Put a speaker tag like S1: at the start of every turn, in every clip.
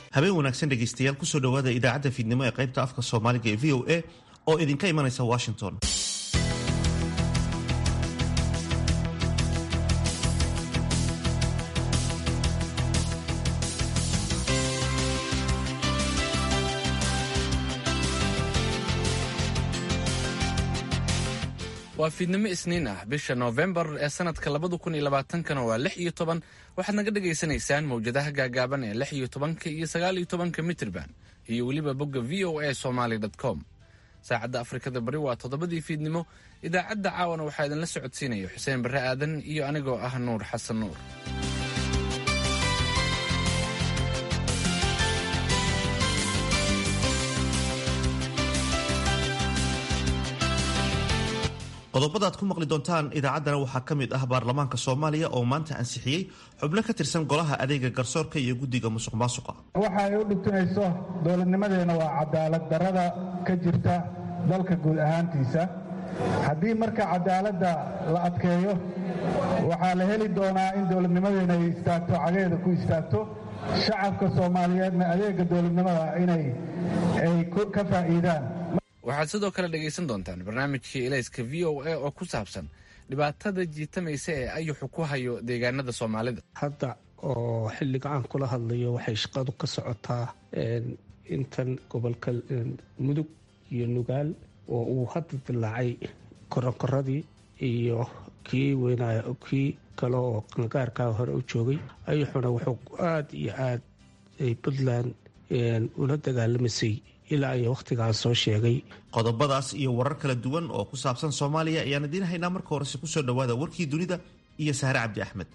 S1: habeen wanaagsan dhegaystayaal kusoo dhowaada idaacadda fiidnimo ee qaybta afka soomaaliga ee v o a oo idinka imanaysa washington
S2: waa fiidnimo isniin ah bisha noofembar ee sanadka labada kun iyo labaatankana waa lix iyo toban waxaad naga dhagaysanaysaan mawjadaha gaagaaban ee lix iyo tobanka iyo sagaal iyo tobanka mitrban iyo weliba bogga v o a somaly com saacadda afrikada bari waa toddobadii fiidnimo idaacadda caawana waxaa idinla socodsiinaya xuseen barre aadan iyo anigoo ah nuur xasan nuur
S1: qodobada aad ku maqli doontaan idaacaddana waxaa ka mid ah baarlamaanka soomaaliya oo maanta ansixiyey xubno ka tirsan golaha adeega garsoorka iyo guddiga musuq maasuqa
S3: waxa ay u dhibtinayso dowladnimadeenna waa cadaalad darrada ka jirta dalka guud ahaantiisa haddii marka cadaaladda la adkeeyo waxaa la heli doonaa in dowladnimadeena ay istaagto cageeda ku istaagto shacabka soomaaliyeedna adeega dowladnimada inay ay ka faa'iidaan
S2: waxaad sidoo kale dhegaysan doontaan barnaamijkii elayska v o a oo ku saabsan dhibaatada jiitamaysa ee ayuxu ku hayo deegaanada soomaalida
S4: hadda oo xilliga aan kula hadlayo waxay shaqadu ka socotaa intan gobolka mudug iyo nugaal oo uu hadda dilaacay koronkoradii iyo kii weynaya kii kale oo qangaarkaa hore u joogay ayuxuna wuxuu aada iyo aad puntland ula dagaalamaysay ilaa iyo wakhtigaan soo sheegay
S1: qodobadaas iyo warar kala duwan oo ku saabsan soomaaliya ayaan idiin haynaa marka horese kusoo dhowaada warkii dunida iyo sahre cabdi axmed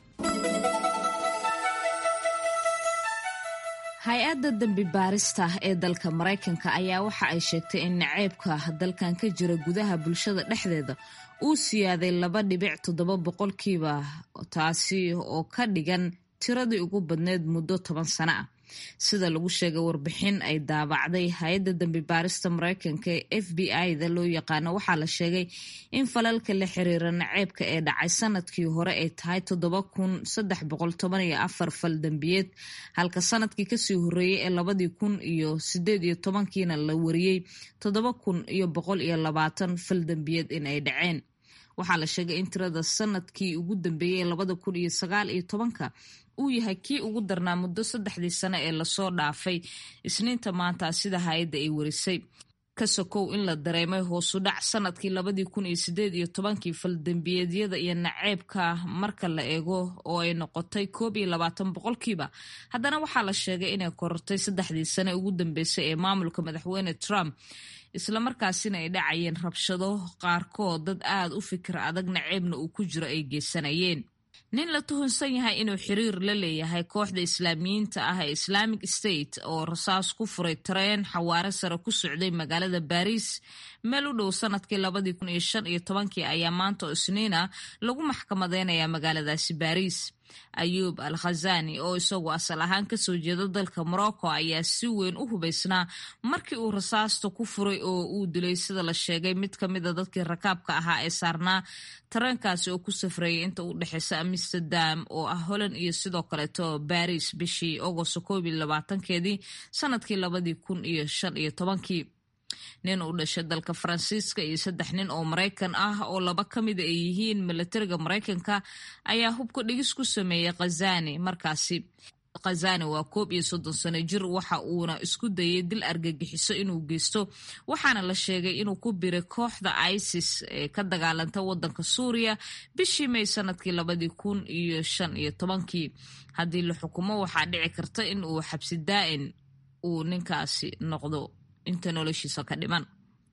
S5: hay-adda dembi baarista ee dalka maraykanka ayaa waxa ay sheegtay in naceybka dalkan ka jira gudaha bulshada dhexdeeda uu siyaaday laba dhibic toddoba boqolkiiba taasi oo ka dhigan tiradii ugu badneyd muddo toban sano ah sida lagu sheegay warbixin ay daabacday hay-adda dembi baarista mareykanka ee f b i-da loo yaqaano waxaa la sheegay in falalka la xiriira naceebka ee dhacay sanadkii hore ay tahay toddoba kun saddex boqol toban iyo afar fal dembiyeed halka sanadkii kasii horeeyey ee labadii kun iyo sideed iyo tobankiina la wariyey toddoba kun iyo boqol iyo labaatan fal dembiyeed in ay dhaceen waxaa la sheegay in tirada sanadkii ugu dambeeyey labada kun iyo sagaal iyo tobanka uu yahay kii ugu darnaa muddo saddexdii sano ee lasoo dhaafay isniinta maanta sida hay-adda ay warisay ka sokow in la dareemay hoosu dhac sanadkii labadii kun iyo sideed iyo tobankii faldembiyeedyada iyo naceebka marka la eego oo ay noqotay koob iyo labaatan boqolkiiba haddana waxaa la sheegay inay korortay saddexdii sane ugu dambeysay ee maamulka madaxweyne trump islamarkaasina ay dhacayeen rabshado qaarkood dad aada u fikir adag naceebna uu ku jiro ay geysanayeen nin la tuhunsan yahay inuu xiriir la leeyahay kooxda islaamiyiinta ah ee islamic state oo rasaas ku furay tareen xawaare sare ku socday magaalada baariis meel u dhow sanadkii labadii kun iyo shan iyo tobankii ayaa maanta oo isniina lagu maxkamadeynayaa magaaladaasi baariis ayuub al khazani oo isagu asal ahaan kasoo jeeda dalka morocco ayaa si weyn u hubaysnaa markii uu rasaasta ku furay oo uu dilay sida la sheegay mid ka mida dadkii rakaabka ahaa ee saarnaa tareenkaasi oo ku safrayay inta u dhexeysa amsterdam oo ah holland iyo sidoo kaleeto baris bishii agosto koob iyo labaatankeedii sanadkii labadii kun iyo shan iyo tobankii nin u dhashay dalka faransiiska iyo saddex nin oo maraykan ah oo laba ka mida ay yihiin milatariga maraykanka ayaa hubka dhigis ku sameeyey khazani markaasi khazani waa koob iyo soddon sano jir waxa uuna isku dayay dil argagixiso inuu geysto waxaana la sheegay inuu ku biray kooxda isis ee ka dagaalanta wadanka suuriya bishii may sanadkii labadii kun iyo shan iyo tobankii haddii la xukumo waxaa dhici karta in uu xabsi daa'in uu ninkaasi noqdo inta noloshiisa ka dhiman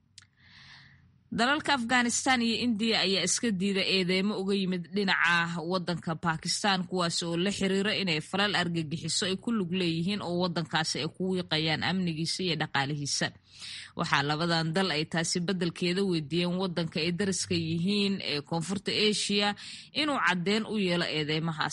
S5: dalalka afghanistan iyo indiya ayaa iska diida eedeymo uga yimid dhinaca wadanka bakistan kuwaas oo la xiriira inay falal argagixiso ay ku lug leeyihiin oo wadankaasi ay ku wiiqayaan amnigiisa iyo dhaqaalihiisa waxaa labadan dal ay taasi beddelkeeda weydiiyeen wadanka ay dariska yihiin ee koonfurta asia inuu caddeyn u yeelo eedeymahaasi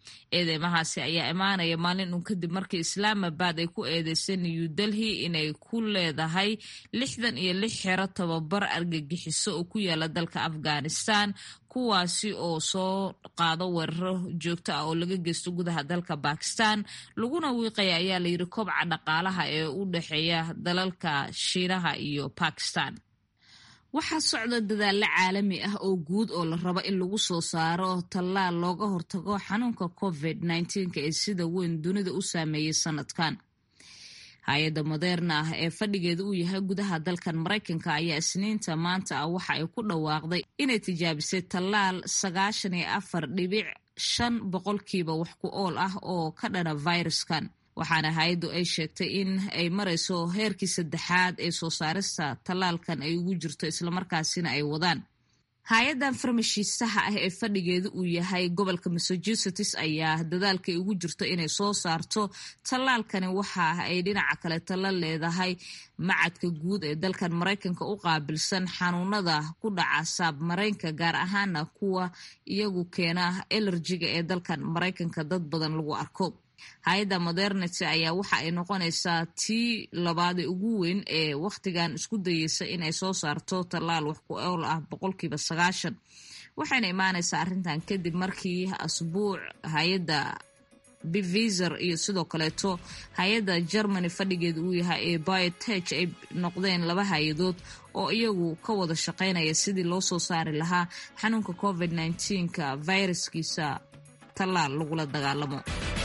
S5: eedeymahaasi ayaa imaanaya maalin uun kadib markii islaamabad ay ku eedeysay new delhi inay ku leedahay lixdan iyo lix xero tababar argagixiso oo ku yaala dalka afghanistan kuwaasi oo soo qaado weeraro joogto ah oo laga geysto gudaha dalka bakistan laguna wiiqaya ayaa layidhi kobca dhaqaalaha ee u dhexeeya dalalka shiinaha iyo bakistan waxaa socda dadaalo caalami ah oo guud oo la rabo in lagu soo saaro tallaal looga hortago xanuunka covid nneteen-ka ee sida weyn dunida u saameeyey sanadkan hay-adda moderna ah ee fadhigeeda uu yahay gudaha dalkan maraykanka ayaa isniinta maanta ah waxa ay ku dhawaaqday inay tijaabisay tallaal sagaashan iyo afar dhibic shan boqolkiiba wax ku ool ah oo ka dhana viruskan waxaana hay-addu ay sheegtay in ay marayso heerkii saddexaad ee soo saarista tallaalkan ay ugu jirto islamarkaasina ay wadaan hay-addan farmashiisaha ah ee fadhigeedu uu yahay gobolka massachusetts ayaa dadaalkay ugu jirto inay soo saarto tallaalkani waxa ay dhinaca kaleeto la leedahay macadka guud ee dalkan maraykanka u qaabilsan xanuunada ku dhaca saabmaraynka gaar ahaana kuwa iyagu keena elerjiga ee dalkan maraykanka dad badan lagu arko hay-adda modernity ayaa waxa ay noqonaysaa tii labaad ee ugu weyn ee wakhtigan isku dayeysa inay soo saarto tallaal wax ku ool ah boqolkiiba sagaashan waxayna imaanaysaa arrintan kadib markii asbuuc hay-adda biviser iyo sidoo kaleeto hay-adda germany fadhigeeda uu yahay ee biotech ay noqdeen laba hay-adood oo iyagu ka wada shaqaynaya sidii loo soo saari lahaa xanuunka covid nneteen-ka viruskiisa tallaal lagula dagaalamo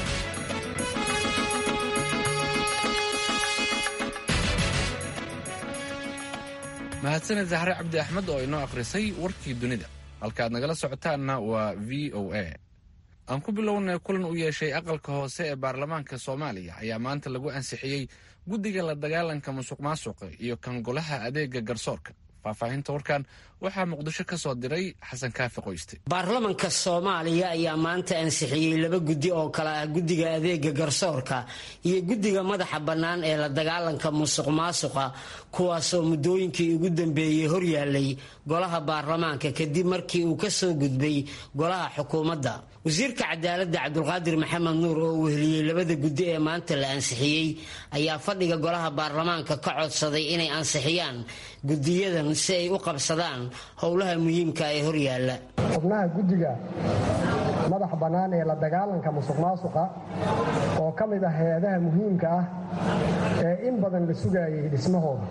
S2: mahadsaned zaxre cabdi axmed oo inoo akhrisay warkii dunida halkaaad nagala socotaanna waa v o a aan ku bilownay kulan u yeeshay aqalka hoose ee baarlamaanka soomaaliya ayaa maanta lagu ansixiyey guddiga la dagaalanka musuq maasuqa iyo kan golaha adeega garsoorka faahfaahinta warkan waxaa muqdisho ka soo diray xasan kaafi qoyste
S6: baarlamanka soomaaliya ayaa maanta ansixiyey laba guddi oo kale ah guddiga adeega garsoorka iyo guddiga madaxa bannaan ee la dagaalanka musuq maasuqa kuwaasoo muddooyinkii ugu dambeeyey horyaalay golaha baarlamaanka kadib markii uu ka soo gudbay golaha xukuumadda wasiirka cadaaladda cabdulqaadir maxamed nuur oo uu heliyey labada guddi ee maanta la ansixiyey ayaa fadhiga golaha baarlamaanka ka codsaday inay ansixiyaan guddiyadan si ay u qabsadaan howlaha muhiimka ee horyaalla
S7: xubnaha guddiga madax bannaan ee la dagaalanka musuq maasuqa oo ka mid ah hay-adaha muhiimka ah ee in badan la sugayay dhismahooda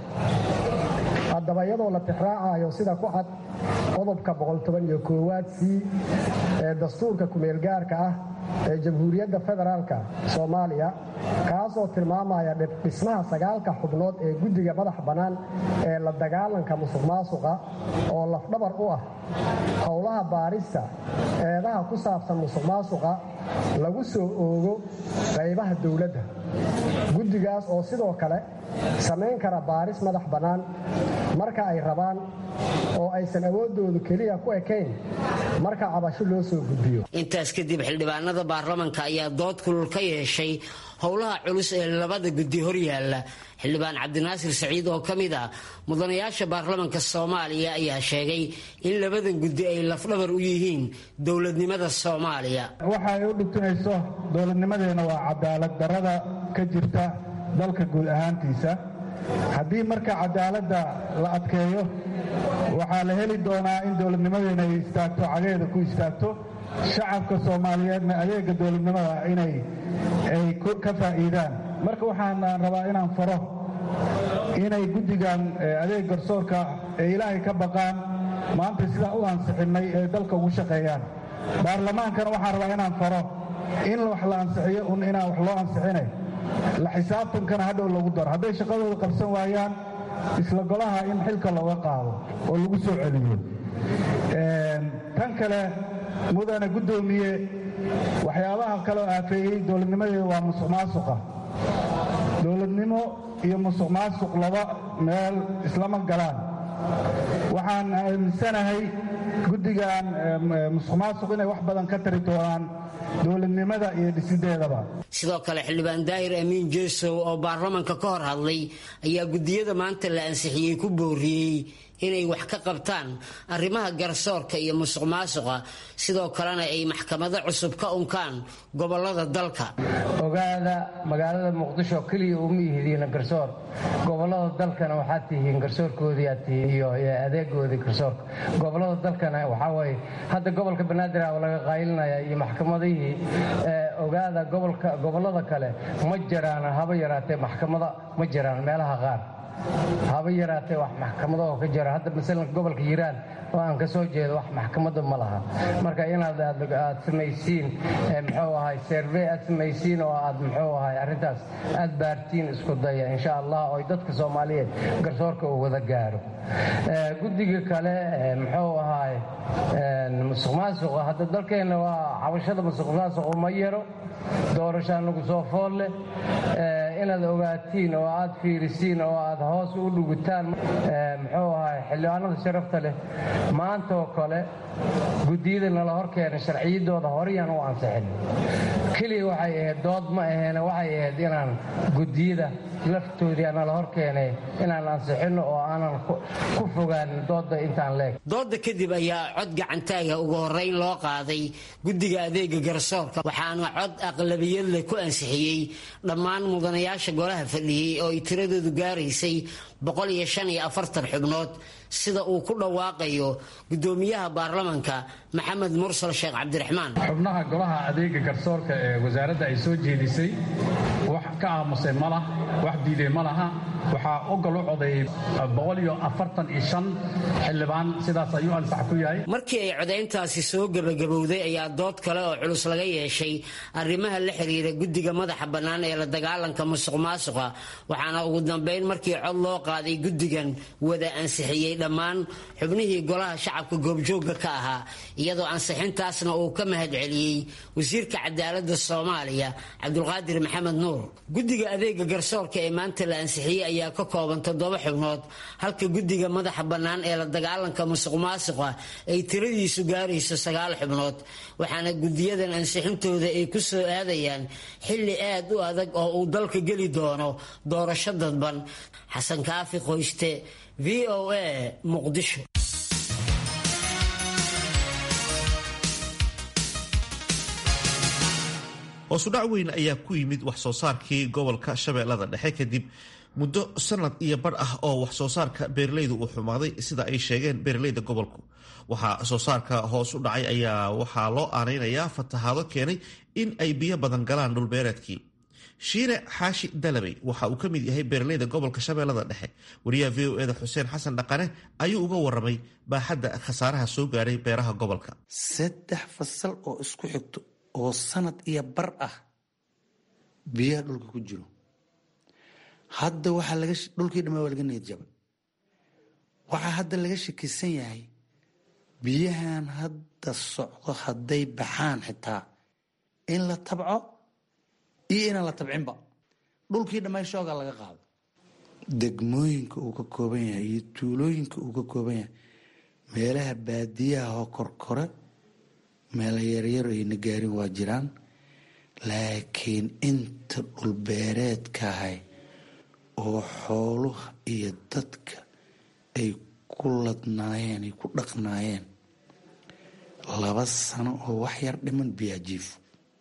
S7: haddaba iyadoo la tixraacayo sida ku cad qodobka boqoltobaniyo koowaad c ee dastuurka kumeelgaarka ah ee jamhuuriyadda federaalka soomaaliya kaasoo tilmaamaya dhismaha sagaalka xubnood ee guddiga madax bannaan ee la dagaalanka musuq maasuqa oo lafdhabar u ah howlaha baarista eedaha ku saabsan musuq maasuqa lagu soo oogo qaybaha dowladda guddigaas oo sidoo kale samayn kara baaris madax bannaan marka ay rabaan oo aysan awooddoodu keliya ku ekayn marka cabasho loo soo gudbiyo
S6: intaas kadib xildhibaanada baarlamanka ayaa dood kulul ka yeeshay howlaha culus ee labada guddi horyaalla xildhibaan cabdinaasir saciid oo ka mid ah mudanayaasha baarlamanka soomaaliya ayaa sheegay in labadan guddi ay lafdhabar u yihiin dowladnimada soomaaliya
S3: waxa ay u dhibtinayso dowladnimadeenna waa cadaalad darrada ka jirta dalka guud ahaantiisa haddii marka cadaaladda la adkeeyo waxaa la heli doonaa in dowladnimadeena ay istaagto cageeda ku istaagto shacabka soomaaliyeedna adeega dowladnimada inay ay ka faa'iidaan marka waxaan rabaa inaan faro inay guddigan adeeg garsoorka ee ilaahay ka baqaan maanta sidaan u ansixinnay ee dalka ugu shaqeeyaan baarlamaankana waxaan rabaa inaan faro in wax la ansixiyo un inaan wax loo ansixinay la xisaabtankana hadhow lagu daro hadday shaqadooda qabsan waayaan isla golaha in xilka looga qaado oo lagu soo celiyo tan kale mudane guddoomiye waxyaabaha kaleo aafeeyey dowladnimadeeda waa musuq maasuqa dowladnimo iyo musuq maasuq laba meel islama galaan waxaan aaminsanahay guddigan musuq maasuq inay wax badan ka tari doonaan dowladnimada iyo dhisideedaba
S6: sidoo kale xildhibaan daahir amiin jeesow oo baarlamanka ka hor hadlay ayaa guddiyada maanta la ansixiyey ku booriyey inay wax ka qabtaan arrimaha garsoorka iyo musuq maasuqa sidoo kalena ay maxkamado cusub ka unkaan gobolada dalka
S8: ogaada magaalada muqdisho keliya uma ihidiina garsoor gobolada dalkana waxaad tihiin garsoorkoodii aad tihiin iyo adeegoodii garsoorka gobolada dalkana waxaa waye hadda gobolka banaadir a laga qaylinaya iyo maxkamadihii ogaada gobolada kale ma jiraan haba yaraatee maxkamada ma jiraan meelaha qaar haba yaraatee wax maxkamado oo ka jira hadda masalan gobolka hiiraan oo aan ka soo jeedo wax maxkamada ma laha marka inaad aad samaysiin muxuu ahay servey aad samaysiin oo aad muxuu ahay arrintaas aad baartiin isku daya insha allah oo dadka soomaaliyeed garsoorka uu wada gaaro guddiga kale muxuu ahay musuq maasuqa hadda dalkeenna waa cabashada musuq maasuqa ma yaro doorasho anagu soo fool leh inaad ogaatiin oo aad fiirisiin oo aad hoos u dhugutaan muxuu ahay xildhibaanada sharafta leh maanta oo kale guddiyada nala hor keenay sharciyadooda horeyaan u ansixin keliya waxay ahayd dood ma aheene waxay ahayd inaan guddiyada laftoodii nala hor keenay inaan ansixinno oo aanan ku fogaan dooda intaan leeg
S6: dooda kadib ayaa cod gacantaaga ugu horeyn loo qaaday guddiga adeega garsoorka waxaana cod aqlabiyad leh ku ansixiyey dhammaan mudanayaasha golaha fadhiyey oo ay tiradoodu gaaraysay boqol iyo shan iyo afartan xubnood sida uu ku dhawaaqayo gudoomiyaha baarlamanka maxamed mursal sheekh cabdiraxmaan
S9: xubnaha golaha adeega garsoorka ee wasaaradda ay soo jeedisay wax ka aamusay ma lah wax diiday ma laha waxaa ogol u codeeyey boqol iyo afartan iyo shan xildhibaan sidaas ayuu ansax ku yahay
S6: markii ay codayntaasi soo gebagabowday ayaa dood kale oo culus laga yeeshay arrimaha la xiriira guddiga madaxa bannaan ee la dagaalanka musuq maasuqa waxaana ugu dambeyn markii cod loo qaaday guddigan wada ansixiyey dhammaan xubnihii golaha shacabka goobjoogga ka ahaa iyadoo ansixintaasna uu ka mahad celiyey wasiirka cadaaladda soomaaliya cabdulqaadir maxamed nuur guddiga adeega garsoorka ee maanta la ansixiyey ayaa ka kooban toddoba xubnood halka guddiga madaxa bannaan ee la dagaalanka musuq maasuqa ay tiradiisu gaarayso sagaal xubnood waxaana guddiyadan ansixintooda ay ku soo aadayaan xilli aad u adag oo uu dalka geli doono doorasho dadban xasan kaafi qoyste v o a muqdisho
S1: hoosudhac weyn ayaa ku yimid wax soo saarkii gobolka shabeellada dhexe kadib muddo sanad iyo bar ah oo wax soo saarka beeralaydu uu xumaaday sida ay sheegeen beeralayda gobolku waxaa soo saarka hoos u dhacay ayaa waxaa loo aanaynayaa fatahaado keenay in ay biyo badan galaan dhulbeereedkii shiine xaashi dalabey waxa uu ka mid yahay beeralayda gobolka shabeellada dhexe wariyaha v o eda xuseen xasan dhaqane ayuu uga waramay baaxadda khasaaraha soo gaaray beeraha gobolka
S10: saddex fasal oo isku xigto oo sanad iyo bar ah biyaha dhulka ku jiro hadda waxaa laga dhulkii dhamaa waa laga niyad jabay waxaa hadda laga shakisan yahay biyahan hadda socdo hadday baxaan xitaa in la tabco iyo inaan la tabcinba dhulkii dhammaay shoogaa laga qaado degmooyinka uu ka kooban yahay iyo tuulooyinka uu ka kooban yahay meelaha baadiyaha oo korkore meela yaryar ayna gaarin waa jiraan laakiin inta dhulbeereedkahay oo xooluha iyo dadka ay ku ladnaayeen ay ku dhaqnaayeen laba sano oo wax yar dhiman biyaajiifo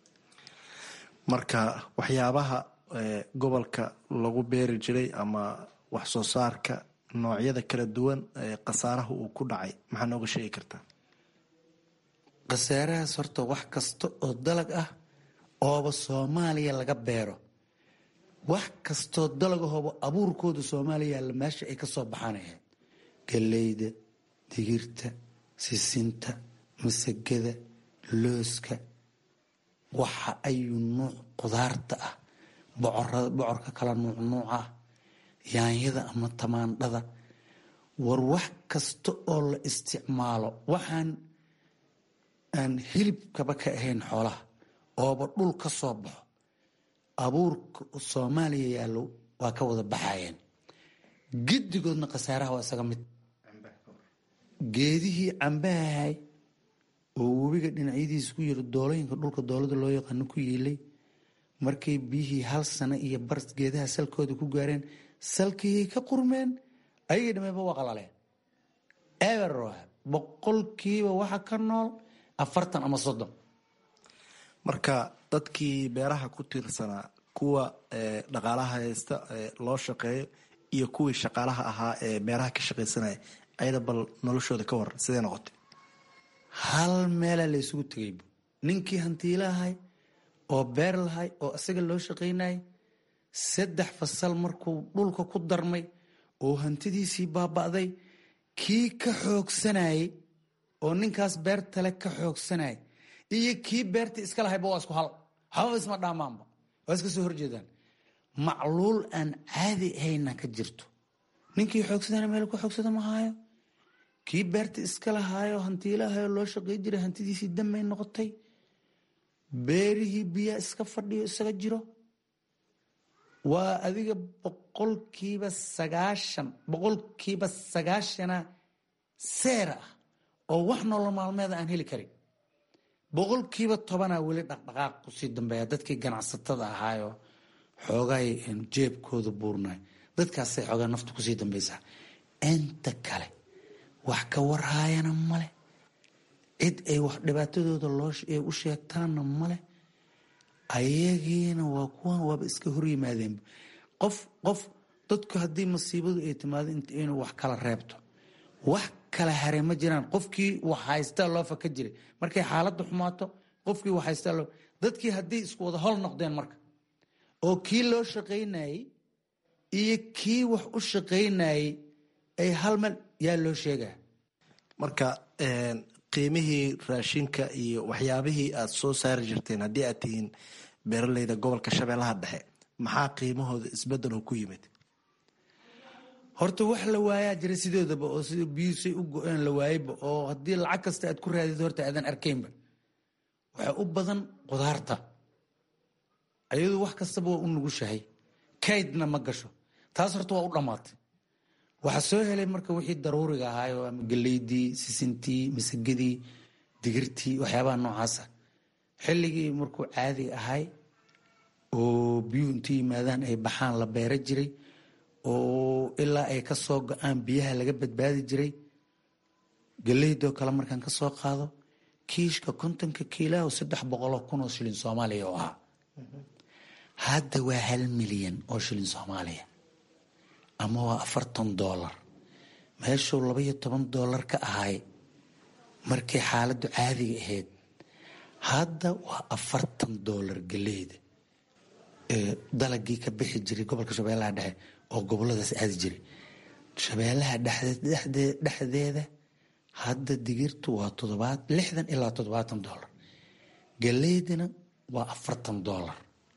S11: marka waxyaabaha gobolka lagu beeri jiray ama wax soo saarka noocyada kala duwan ee khasaaraha uu ku dhacay maxaa nooga sheegi kartaa
S10: khasaarahaas horta wax kasta oo dalag ah ooba soomaaliya laga beero wax kastoo dalag ahooba abuurkooda soomaaliya yaalla meesha ay ka soo baxaan ahayd galleyda digirta sisinta masagada looska waxa ayuu nuuc qudaarta ah bocorka kala nuuc nuuc ah yaanyada ama tamaandhada war wax kasta oo la isticmaalo waxaan aan hilibkaba ka ahayn xoolaha ooba dhul ka soo baxo abuurka soomaaliya yaallo waa ka wada baxayeen giddigoodna khasaaraha waa isaga mid geedihii cambahahay oo webiga dhinacyadiisa ku yiri doolooyinka dhulka doolada loo yaqaano ku yiilay markay biyihii hal sano iyo bar geedaha salkooda ku gaareen salkiyay ka qurmeen ayagii dhameeba waa qalaleen eber boqolkiiba waxa ka nool afartan ama soddon
S11: marka dadkii beeraha ku tiirsanaa kuwa dhaqaalaha haysta loo shaqeeyo iyo kuwii shaqaalaha ahaa ee beeraha ka shaqaysanaya ayada bal noloshooda ka waran sidee noqotay
S10: hal meelaa la isugu tegay ninkii hantiilahay oo beer lahay oo isaga loo shaqaynayay saddex fasal markuu dhulka ku darmay oo hantidiisii baaba'day kii ka xoogsanayay oo ninkaas beertale ka xoogsanayay iyo kii beertii iska lahayba waa isku hal waxbaba isma dhaamaanba waa iska soo horjeedaan macluul aan caadi ahayna ka jirto ninkii xoogsadana meel ku xoogsada ma haayo kii beerta iska lahaayo hantiilahayo loo shaqay jiray hantidiisii damay noqotay beerihii biyaa iska fadhiyo isaga jiro waa adiga boqolkiiba sagaashan boqolkiiba sagaashana seer ah oo wax nolol maalmeeda aan heli karin boqolkiiba tobanaa weli dhaqdhaqaaq kusii dambeeya dadkii ganacsatada ahaayo xoogay jeebkooda buurnay dadkaasay xoogaa nafta kusii dambaysaa inta kale wax ka warhaayana male cid ay wax dhibaatadooda loo u sheegtaanna male ayagiina waa kuwan waaba iska hor yimaadeen qof qof dadku haddii masiibadu ay timaado inuu wax kala reebto wax kala hare ma jiraan qofkii wax haystaa loo faka jiray markay xaaladda xumaato qofkii wax haystaa loo dadkii haddii isku wada hol noqdeen marka oo kii loo shaqaynayey iyo kii wax u shaqaynayey ay hal meel yaa loo sheegaa
S11: marka qiimihii raashinka iyo waxyaabihii aad soo saari jirteen haddii aad tihiin beeraleyda gobolka shabeellaha dhexe maxaa qiimahooda isbedelo ku yimid
S10: horta wax la waayaa jira sidoodaba oo sida biyuusay u go-een la waayeyba oo haddii lacag kasta aad ku raadid horta aadan arkaynba waxaa u badan qudaarta ayadu wax kastaba waa u nugushahay kaydna ma gasho taas horta waa u dhammaatay waxaa soo helay marka wixii daruuriga ahaayo ama galeydii sisintii masagadii digirtii waxyaabaha noocaasa xilligii markuu caadiga ahay oo biyuhu intu yimaadaan ay baxaan la beera jiray oo ilaa ay ka soo go-aan biyaha laga badbaadi jiray galeydoo kale markaan ka soo qaado kiishka kontonka kiilaho saddex boqoloo kun oo shilin soomaaliya oo ahaa hadda waa hal milyan oo shilin soomaaliya ama waa afartan doolar meeshuu labaiyo toban doolar ka ahay markay xaaladdu caadiga ahayd hadda waa afartan doolar galeyda dalagii ka bixi jiray gobolka shabeellaha dhexe oo goboladaas aadi jiray shabeellaha dhexdeeda hadda digirtu waa todobaad lixdan ilaa toddobaatan doolar galeydina waa afartan doolar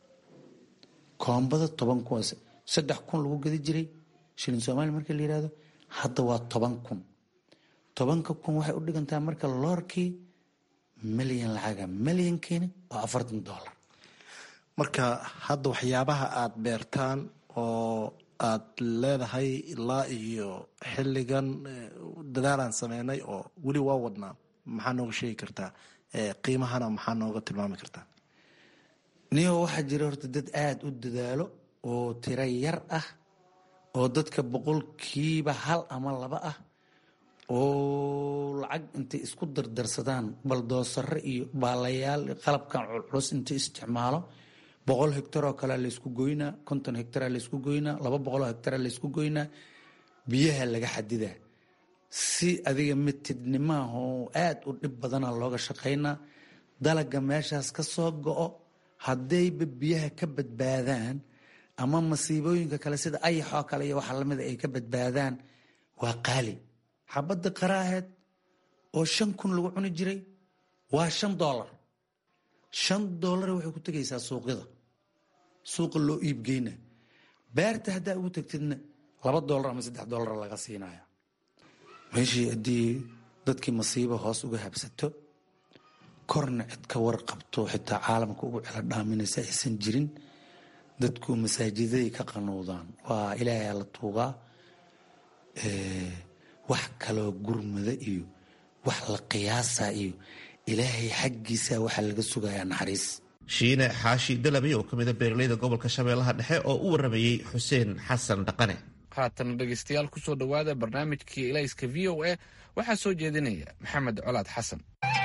S10: koombada toban kun saddex kun lagu gadi jiray shilin soomaaliya markii la yihahdo hadda waa toban kun tobanka kun waxay u dhigantaa marka loorkii milyan lacaga milyankiina waa afartan doolar
S11: marka hadda waxyaabaha aad beertaan oo aad leedahay ilaa iyo xilligan dadaalaan sameynay oo weli waa wadnaa maxaa nooga sheegi kartaa qiimahana maxaa nooga tilmaami kartaa
S10: niyo waxaa jira horta dad aada u dadaalo oo tiro yar ah oo dadka boqolkiiba hal ama laba ah oo lacag intay isku dardarsadaan baldoosare iyo baalayaal qalabkan culculus intay isticmaalo boqol hegtar oo kalea laysku goynaa konton hegtara laysku goynaa laba boqoloo hegtara laysku goynaa biyaha laga xadidaa si adiga mitidnimaah oo aada u dhib badana looga shaqaynaa dalaga meeshaas ka soo go-o haddayba biyaha ka badbaadaan ama masiibooyinka kale sida ayaxoo kale iyo waxa lamida ay ka badbaadaan waa qaali xabadda qaraaheed oo shan kun lagu cuni jiray waa shan doolar shan doolar waxay ku tegaysaa suuqyada suuqa loo iibgeyna beerta haddaa ugu tagtidna laba doolar ama saddex doolar laga siinaya meeshii haddii dadkii masiibo hoos uga habsato korna cid ka warqabto xitaa caalamka ugu celo dhaaminaysa aysan jirin dadku masaajidaday ka qanuudaan waa ilaahay la tuugaa wax kaloo gurmada iyo wax la qiyaasa iyo ilaahay xaggiisa waxaa laga sugayaa naxariis
S1: shiine xaashi dalabi oo ka mida beeraleyda gobolka shabeellaha dhexe oo u waramayey xuseen xasan dhaqane
S2: haatan dhegeystayaal kusoo dhowaada barnaamijkii ilayska v o a waxaa soo jeedinaya maxamed colaad xasan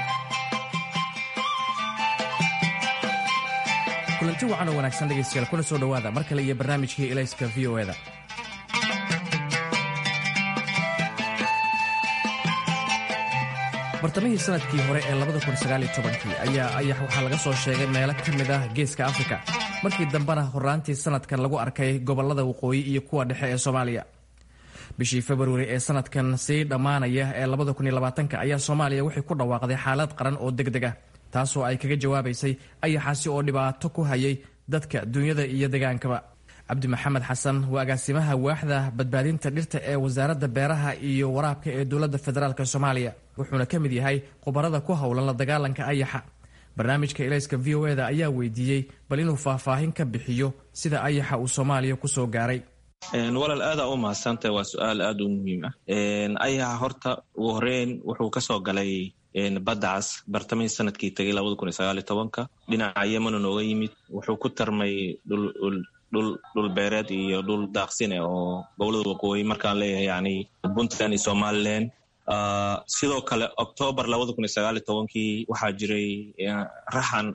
S12: kulanti wacan oo wanaagsan dhegeystayaal kuna soo dhowaada mar kale iyo barnaamijkii ilayska v o eda bartamihii sanadkii hore ee ayaa ayax waxaa laga soo sheegay meelo ka mid ah geeska afrika markii dambena horaantii sanadkan lagu arkay gobolada waqooyi iyo kuwa dhexe ee soomaaliya bishii februari ee sanadkan sii dhammaanaya ee ayaa soomaaliya waxay ku dhawaaqday xaalad qaran oo deg deg ah taasoo ay kaga jawaabaysay ayaxaasi oo dhibaato ku hayay dadka dunyada iyo degaankaba cabdi maxamed xasan waa agaasimaha waaxda badbaadinta dhirta ee wasaaradda beeraha iyo waraabka ee dowladda federaalk soomaaliya wuxuuna ka mid yahay khubarada ku howlan la dagaalanka ayaxa barnaamijka ilayska v o eda ayaa weydiiyey bal inuu faahfaahin ka bixiyo sida ayaxa uu soomaaliya kusoo gaaray
S13: walaal aadaa u mahadsantahay waa su-aal aada u muhiim ah ayaxa horta ugu horeyn wuxuu kasoo galay badacas bartamihii sanadkii tagay dhinaca yemanu nooga yimid wuxuu ku tarmay dhul beereed iyo dhul daaqsine oo gobolada waqooyi markaan leeyahay yani puntland iyo somalilan sidoo kale octoobar kii waxaa jiray raxan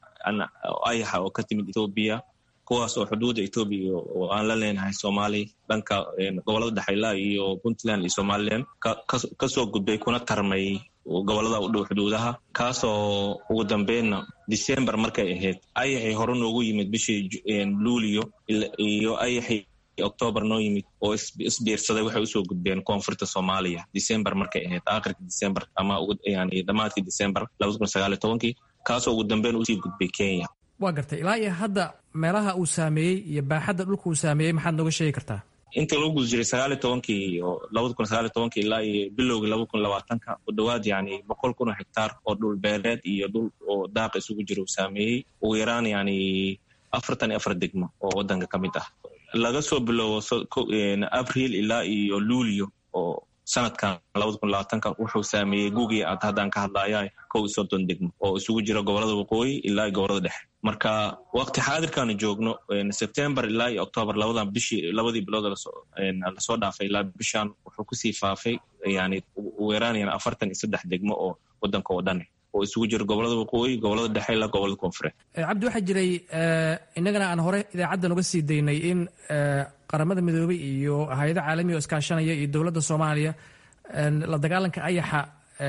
S13: ayaxa oo ka timid ethoobiya kuwaas oo xuduudda ethoobiya oo aan la leenahay soomaali dhanka gobolada dhexayla iyo puntland iyo somalilan kasoo gudbay kuna tarmay gobolada u dhow xuduudaha kaasoo ugu dambeynna december markay ahayd ayaxii hore noogu yimid bishii luulio iyo ayaxii octoobar noo yimid oo isbiirsaday waxay usoo gudbeen koonfurta soomaaliya december markay ahayd aakhirka december ama yani dhammaadkii december kii kaasoo ugu dambeyn usii gudbay kenya
S12: waa gartay ilaa iyo hadda meelaha uu saameeyey iyo baaxadda dhulka uu saameeyey maxaad nooga sheegi kartaa
S13: intii lagu guda jiray sagaali tobankii iyo labada kun sagaali tobankii ilaa iyo bilowgii laba kun labaatanka ku dhowaad yani boqol kun oo hektaar oo dhul beereed iyo dhul oo daaqa isugu jira uu saameeyey ugu yaraan yani afartan iyo afar degmo oo wadanka ka mid ah laga soo bilowo abril ilaa iyo luulio oo sanadkan labada kun labaatanka wuxuu saameeyey guugii aad haddaan ka hadlaya kow iyo soddon degmo oo isugu jira gobolada waqooyi ilaa iyo gobolada dhexe marka waqti xaadirkaanu joogno september ilaa iyo octoobar labadan bishii labadii bilood lasoo dhaafay ilaa bishan wuxuu kusii faafay yani ugu yaraanayaan afartan iyo saddex degmo oo wadanka oo dhan oo isugu jira gobolada waqooyi gobolada dhexe ilaa gobolada koonfureed
S12: cabdi waxaa jiray innagana aan hore idaacaddan uga sii daynay in qaramada midoobey iyo hay-ado caalamiga oo iskaashanaya iyo dowladda soomaaliya la dagaalanka ayaxa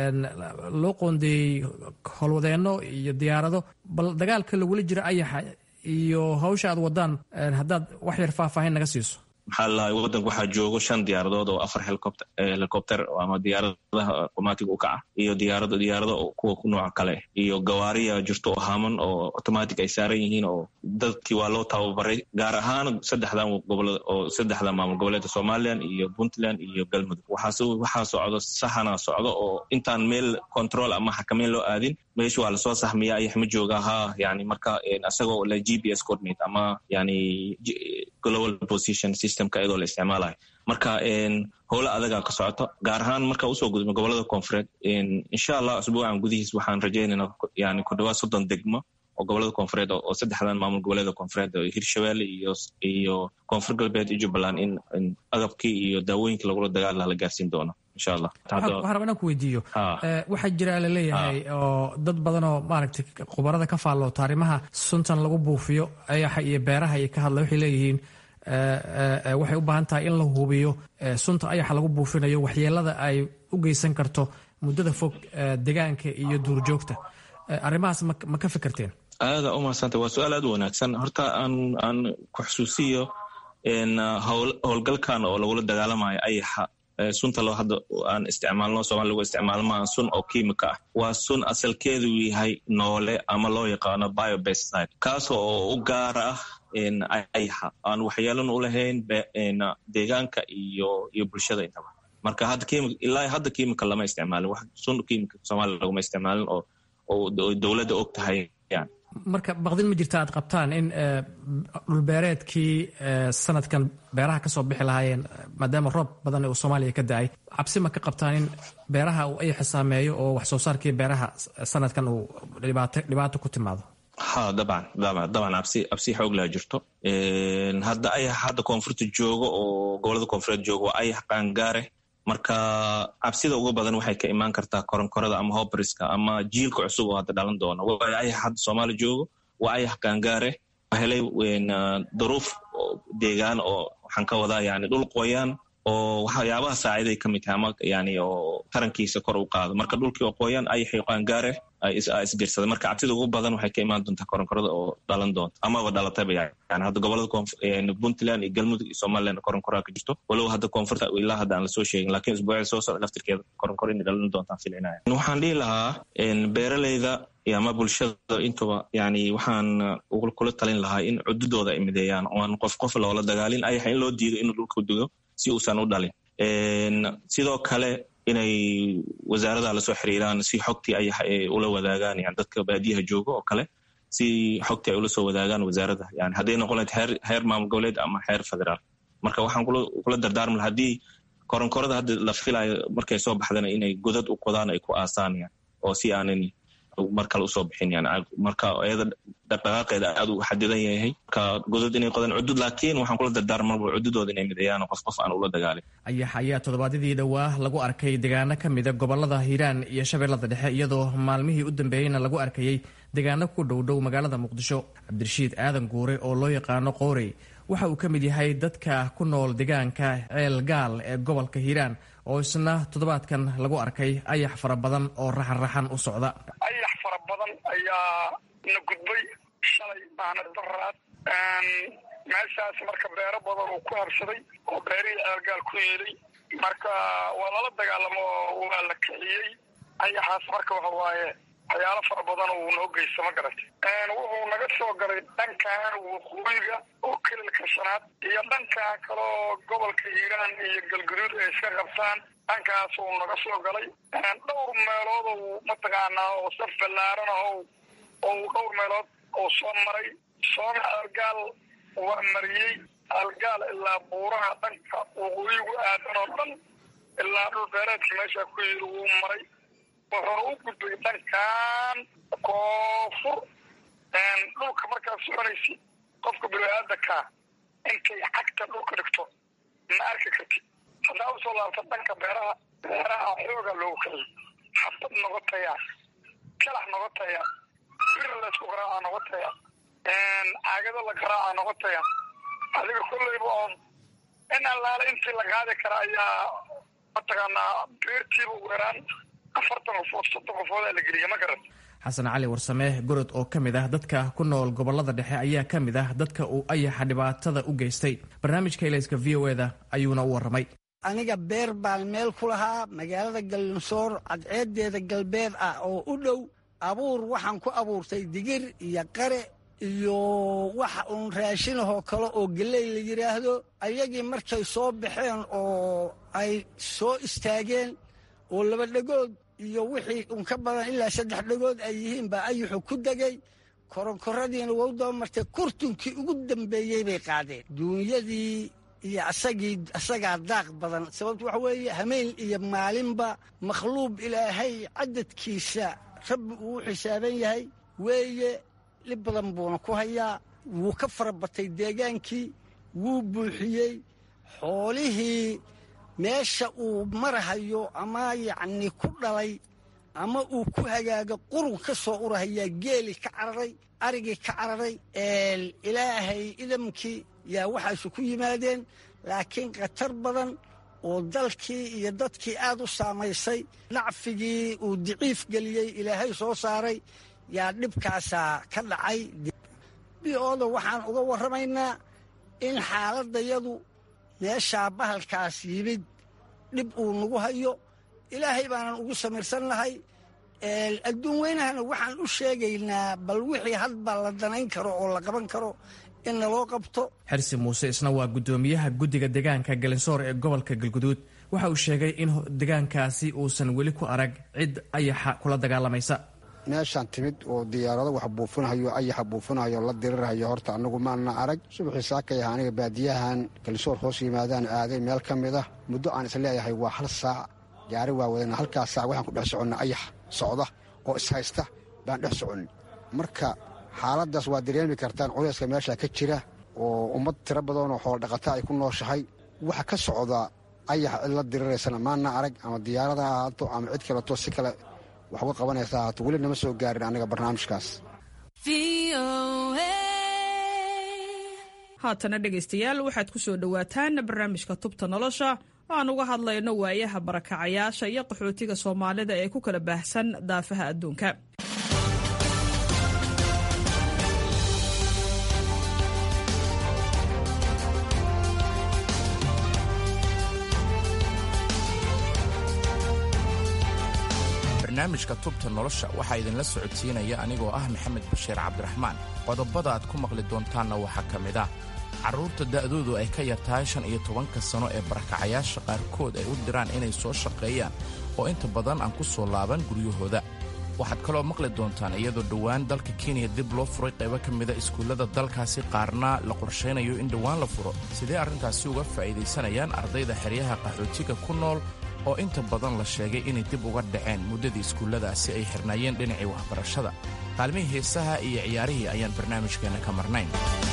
S12: loo qoondeeyey howlwadeenno iyo diyaarado bal dagaalka lagula jira ayaxa iyo hawsha aad wadaan haddaad wax yar faahfaahin naga siiso
S13: maxaa lalahay wadanka waxaa joogo shan diyaaradood oo afar helicopter ama diyaaradaha otomatiga u kaca iyo diyaarado diyaarado kuwa nooca kale iyo gawaariya jirto oo haaman oo automatic ay saaran yihiin oo dadkii waa loo tababaray gaar ahaan saddexdan gobolada oo saddexda maamul goboleedka somalilan iyo puntland iyo galmudug waxaa socdo saxana socdo oo intaan meel control ama xakameyn loo aadin meesha waa lasoo saxmiya ayax ma jooga ha yani marka isagoo la g p s coordinate ama yani global position systemka iyadoo la isticmaalayo marka howlo adagaa ka socoto gaar ahaan marka usoo gudubno gobolada koonfureed insha allah asbuucan gudihiis waxaan rajaynayna yani ku dhawaad soddon degmo oo gobolada koonfureed oo saddexdan maamul goboleeda koonfureed oo hirshabelle iyo iyo koonfur galbeed iyo jubbaland in agabkii iyo daawooyinkii lagula dagaal laha la gaarsiin doono insha allah
S12: waxaan rabaa inaan ku weydiiyo waxaa jira laleeyahay oo dad badan oo maaragtay khubarada ka faalloota arrimaha suntan lagu buufiyo ayaxa iyo beeraha iyo ka hadla waxay leeyihiin waxay u baahan tahay in la hubiyo sunta ayaxa lagu buufinayo waxyeelada ay u geysan karto muddada fog degaanka iyo duurjoogta arrimahaas ma ka fikirteen
S13: aada u mahadsanta waa su-aal aad u wanaagsan horta aan aan ku xusuusiyo howlgalkan oo lagula dagaalamayo ayaxa sunta loo hadda aan isticmaalno soomali lagu isticmaalo maaha sun oo kiimika ah waa sun asalkeedu yahay noole ama loo yaqaano biobeside kaas oo u gaara ah ayaxa aan waxyeelan u lahayn deegaanka iyo iyo bulshada intaba marka hadda ilaa hadda kiimika lama isticmaalin sun kiimika soomaaliya laguma isticmaalin oo oo dowladda og tahay yani
S12: marka baqdin ma jirta aad qabtaan in dhulbeereedkii sanadkan beeraha ka soo bixi lahaayeen maadaama roob badan uu soomaaliya ka da-ay cabsi ma ka qabtaan in beeraha uu ayaxa saameeyo oo wax soo saarkii beeraha sanadkan uu dhibaato ku timaado
S13: ha dabcan dabcan absi absi xoog laa jirto hadda ayax hadda koonfurta joogo oo gobolada koonfureed joogo waa ayax qaangaare marka cabsida ugu badan waxay ka imaan kartaa koronkorada ama hobriska ama jiilka cusub oo hadda dhalan doona waayo ayax hadda soomaali joogo waa ayax qaangaare helay duruuf deegaan oo waxaan ka wadaa yani dhul qoyaan oo waxyaabaha saaciday ka mid tahay ama yani oo tarankiisa kor u qaado marka dhulkii oo qoyaan ayaxay qaangaare isbirsada marka cabsida ugu badan waxay ka imaan doontaa koronkorada oo dhalan doonta amaba dhalatayba yani hadda gobolada puntland iyo galmudug iyo somaliland koronkoraa ka jirto walow hadda koonfurta ilaa hadda aan lasoo sheegin lakiin usbuucda soo socda laftirkeeda koronkoro inay dhalan doontaan filinaya waxaan dhihi lahaa beeraleyda ama bulshada intuba yani waxaan kula talin lahaa in cududooda ay mideeyaan oan qof qof loola dagaalin ayaxa in loo diido inuu dhulka dugo si uusan u dhalin sidoo kale inay wasaarada lasoo xiriiraan si xogtii ayax ay ula wadaagaan yani dadka baadiyaha jooga oo kale si xogtii ay ula soo wadaagaan wasaarada yani hadday noqon lahayd heer heer maamul goboleed ama heer federaal marka waxaan kula dardaarmi laha haddii koronkorada hadda la filayo markay soo baxdana inay godad u qodaan ay ku aasaan yan oo si aanan mar kale usoo bixin yani marka iyada dhaqdhaqaaqeeda aad u xadidan yahay marka godad inay qodaan cudud laakiin waxaan kula dardaarmaba cududooda inay mideeyaan qof qof aan ula dagaalin
S12: ayax ayaa toddobaadyadii dhowaa lagu arkay deegaano ka mida gobolada hiiraan iyo shabeellada dhexe iyadoo maalmihii u dambeeyeyna lagu arkayey deegaano ku dhowdhow magaalada muqdisho cabdirashiid aadan guure oo loo yaqaano qoorey waxa uu ka mid yahay dadka ku nool deegaanka ceel gaal ee gobolka hiiraan oo isna toddobaadkan lagu arkay ayax fara badan oo raxan-raxan u socda
S14: ayax fara badan ayaa na gudbay shalay maana daraad meeshaas marka beero badan uu ku habsaday oo beerihii ceelgaal ku yeelay marka waa lala dagaalamo waa la kiciyey ayaxaas marka waxa waaye waxyaalo fara badan uu noo geysta ma garatay wuxuu naga soo galay dhankan waqooyiga oo kelilka shanaad iyo dhankaa kaloo gobolka hiiraan iyo galgaduud ay iska qabtaan dhankaas uu naga soo galay dhowr meelood ou mataqaanaa oo saf ballaaran ah ou dhowr meelood oo soo maray soona algaal waa mariyey algaal ilaa buuraha dhanka waqooyigu aadan oo dhan ilaa dhul beereedka meesha ku yiri wuu maray wuxuuna u gudbay dhankan koonfur dhulka markaad soconaysid qofka bini-aadankaa intay cagta dhulka dhigto ma arki kartid haddaa usoo laabta dhanka beeraha beeraha xooga loogu kiciyay xabad noqotaya kalax noqotaya bir laysku garaaca noqotaya caagado la garaaca noqotaya adiga kolleyba oon in allaale intii la qaadi kara ayaa mataqaanaa beertiiba weeraan afartan qofood soddon qofoodaa la geliya ma garan
S12: xasan cali warsame gorod oo ka mid ah dadka ku nool gobolada dhexe ayaa ka mid ah dadka uu ayaxa dhibaatada u geystay barnaamijka ilayska v o eda ayuuna u warramay
S15: aniga beer baan meel ku lahaa magaalada gallinsoor cadceedeeda galbeed ah oo u dhow abuur waxaan ku abuurtay digir iyo qare iyo waxa uun raashinahoo kale oo geley la yidhaahdo ayagii markay soo baxeen oo ay soo istaageen oo laba dhegood iyo wixii un ka badan ilaa saddex dhegood ay yihiin baa ayuxu ku degay koronkoradiina wou dabamartay kurtunkii ugu dambeeyey bay qaadeen duunyadii iyo asagii asagaa daaq badan sababtu waxa weeye hameen iyo maalinba makhluub ilaahay cadadkiisa rabbi uu u xisaaban yahay weeye dhib badan buuna ku hayaa wuu ka fara batay deegaankii wuu buuxiyey xoolihii meesha uu marahayo ama yacni ku dhalay ama uu ku hagaago qurun ka soo urahayaa geeli ka cararay arigii ka cararay ilaahay idamkii yaa waxaasu ku yimaadeen laakiin khatar badan oo dalkii iyo dadkii aad u saamaysay nacfigii uu diciif geliyey ilaahay soo saaray yaa dhibkaasaa ka dhacay bi-ooda waxaan uga warramaynaa in xaaladdayadu meeshaa bahalkaas yimid dhib uu nagu hayo ilaahay baanan ugu samirsannahay adduun weynahana waxaan u sheegaynaa bal wixii hadba la danayn karo oo la qaban karo in naloo qabto
S12: xirsi muuse isna waa guddoomiyaha guddiga deegaanka galinsoor ee gobolka galguduud waxa uu sheegay in deegaankaasi uusan weli ku arag cid ayaxa kula dagaalamaysa
S16: meeshaan timid oo diyaarado wax buufinahayo ayaxa buufinahayo la dirirhayo horta annagu maana arag subaxii saakay ah aniga baadiyahan galsoor hoos yimaadaan aaday meel ka mid ah muddo aan isleeyahay waa hal saac gaari waa wadana halkaas saac waxaan ku dhex soconna ayax socda oo ishaysta baan dhex soconnay marka xaaladaas waa dareemi kartaan culayska meesha ka jira oo ummad tiro badanoo xoolodhaqata ay ku nooshahay waxa ka socda ayax cidla diriraysana maana arag ama diyaarada ha ahaato ama cid kaleto si kale wax uga qabanaysa ahaato weli nama soo gaarin aniga barnaamijkaas
S17: haatana dhegaystayaal waxaad ku soo dhowaataan barnaamijka tubta nolosha oo aan uga hadlayno waayaha barakacayaasha iyo qaxootiga soomaalida ee ku kala baahsan daafaha adduunka
S18: barnaamijka tubta nolosha waxaa idinla socodsiinaya anigoo ah maxamed bashiir cabdiraxmaan qodobada aad ku maqli doontaanna waxaa ka mid ah carruurta da'doodu ay ka yar tahay shan iyo tobanka sano ee barakacayaasha qaarkood ay u diraan inay soo shaqeeyaan oo inta badan aan ku soo laaban guryahooda waxaad kaloo maqli doontaan iyadoo dhowaan dalka kenya dib loo furay qaybo ka mida iskuullada dalkaasi qaarna la qorshaynayo in dhowaan la furo sidee arrintaasi uga faa'iidaysanayaan ardayda xeryaha qaxootiga ku nool oo inta badan la sheegay inay dib uga dhaceen muddadii iskuulladaasi ay xirnaayeen dhinacii waxbarashada qaalmihii heesaha iyo ciyaarihii ayaan barnaamijkeenna ka marnayn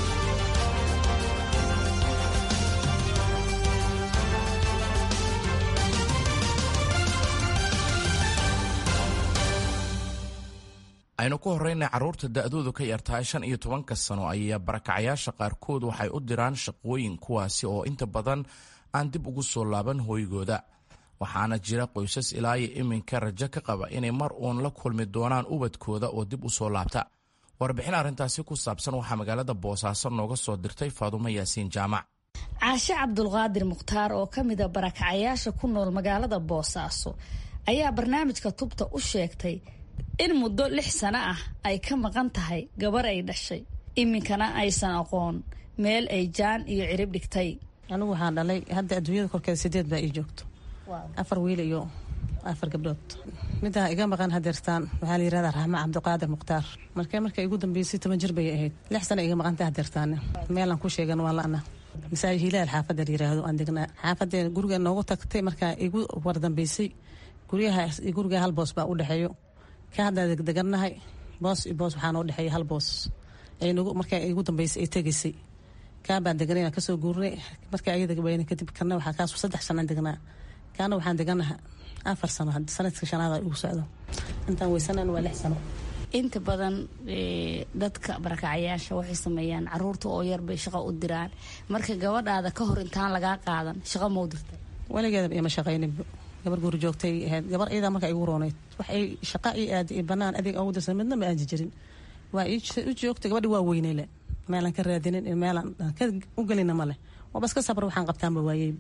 S18: aynu ku horraynay carruurta da'doodu ka yartahay shan iyo tobanka sano ayaa barakacayaasha qaarkood waxay u diraan shaqooyin kuwaasi oo inta badan aan dib ugu soo laaban hooygooda waxaana jira qoysas ilaa iyo iminka rajo ka qaba inay mar uun la kulmi doonaan ubadkooda oo dib u soo laabta warbixin arrintaasi ku saabsan waxaa magaalada boosaaso nooga soo dirtay faadumo yaasiin jaamac
S19: caashe cabdulqaadir mukhtaar oo ka mida barakacayaasha ku nool magaalada boosaaso ayaa barnaamijka tubta u sheegtay in muddo lix sano ah ay ka maqan tahay gabar ay dhashay iminkana aysan aqoon meel ay jaan iyo cirib dhigtay
S20: anigu waxaan dhalay hadda adduunyada korkeeda sideed baa ii joogto afar wiil iyo afar gabdhood midaa iga maqan hadeertaan waxaa la yirahdaa raxma cabdiqaadir mukhtaar markee marka igu dambeysay toban jir bay ahayd lix sana iga maqantay hadeertaane meelaan ku sheegan waa la'na masaajid hilaal xaafadda la yiraahdo aan degnaa xaafadee guriga noogu tagtay markaa igu wardambeysay guryaha guriga hal boos baa u dhexeeyo ka haddaa degdegannahay boos iyo boos waxaa noo dhexeeya hal boos aynugu markaa igu dambeysay ay tegaysay kaa baan deganay kasoo guurnay markaa ayada weyne kadib kana waxaa kaas saddex sanaan degnaa kaana waxaan deganaha afar sano sanadka shanaad ugu socdo intaan weysanaan waa lix sano
S19: inta badan dadka barakacayaasha waxay sameeyaan caruurta oo yar bay shaqo u diraan marka gabadhaada ka hor intaan lagaa qaadan shaqo mau dirtay
S20: weligeeda ima shaqaynin gabar guri joogtay ahayd gabar iyadaa markaa igu rooneyd wax ay shaqa ii aadi iyo banaan adeeg ugu dirsan midna ma aadi jirin waa u joogtay gabadhi waa weyneyle meelaan ka raadinin meelaan ka u gelina male waaba iska sabr waxaan qabtaanba waayey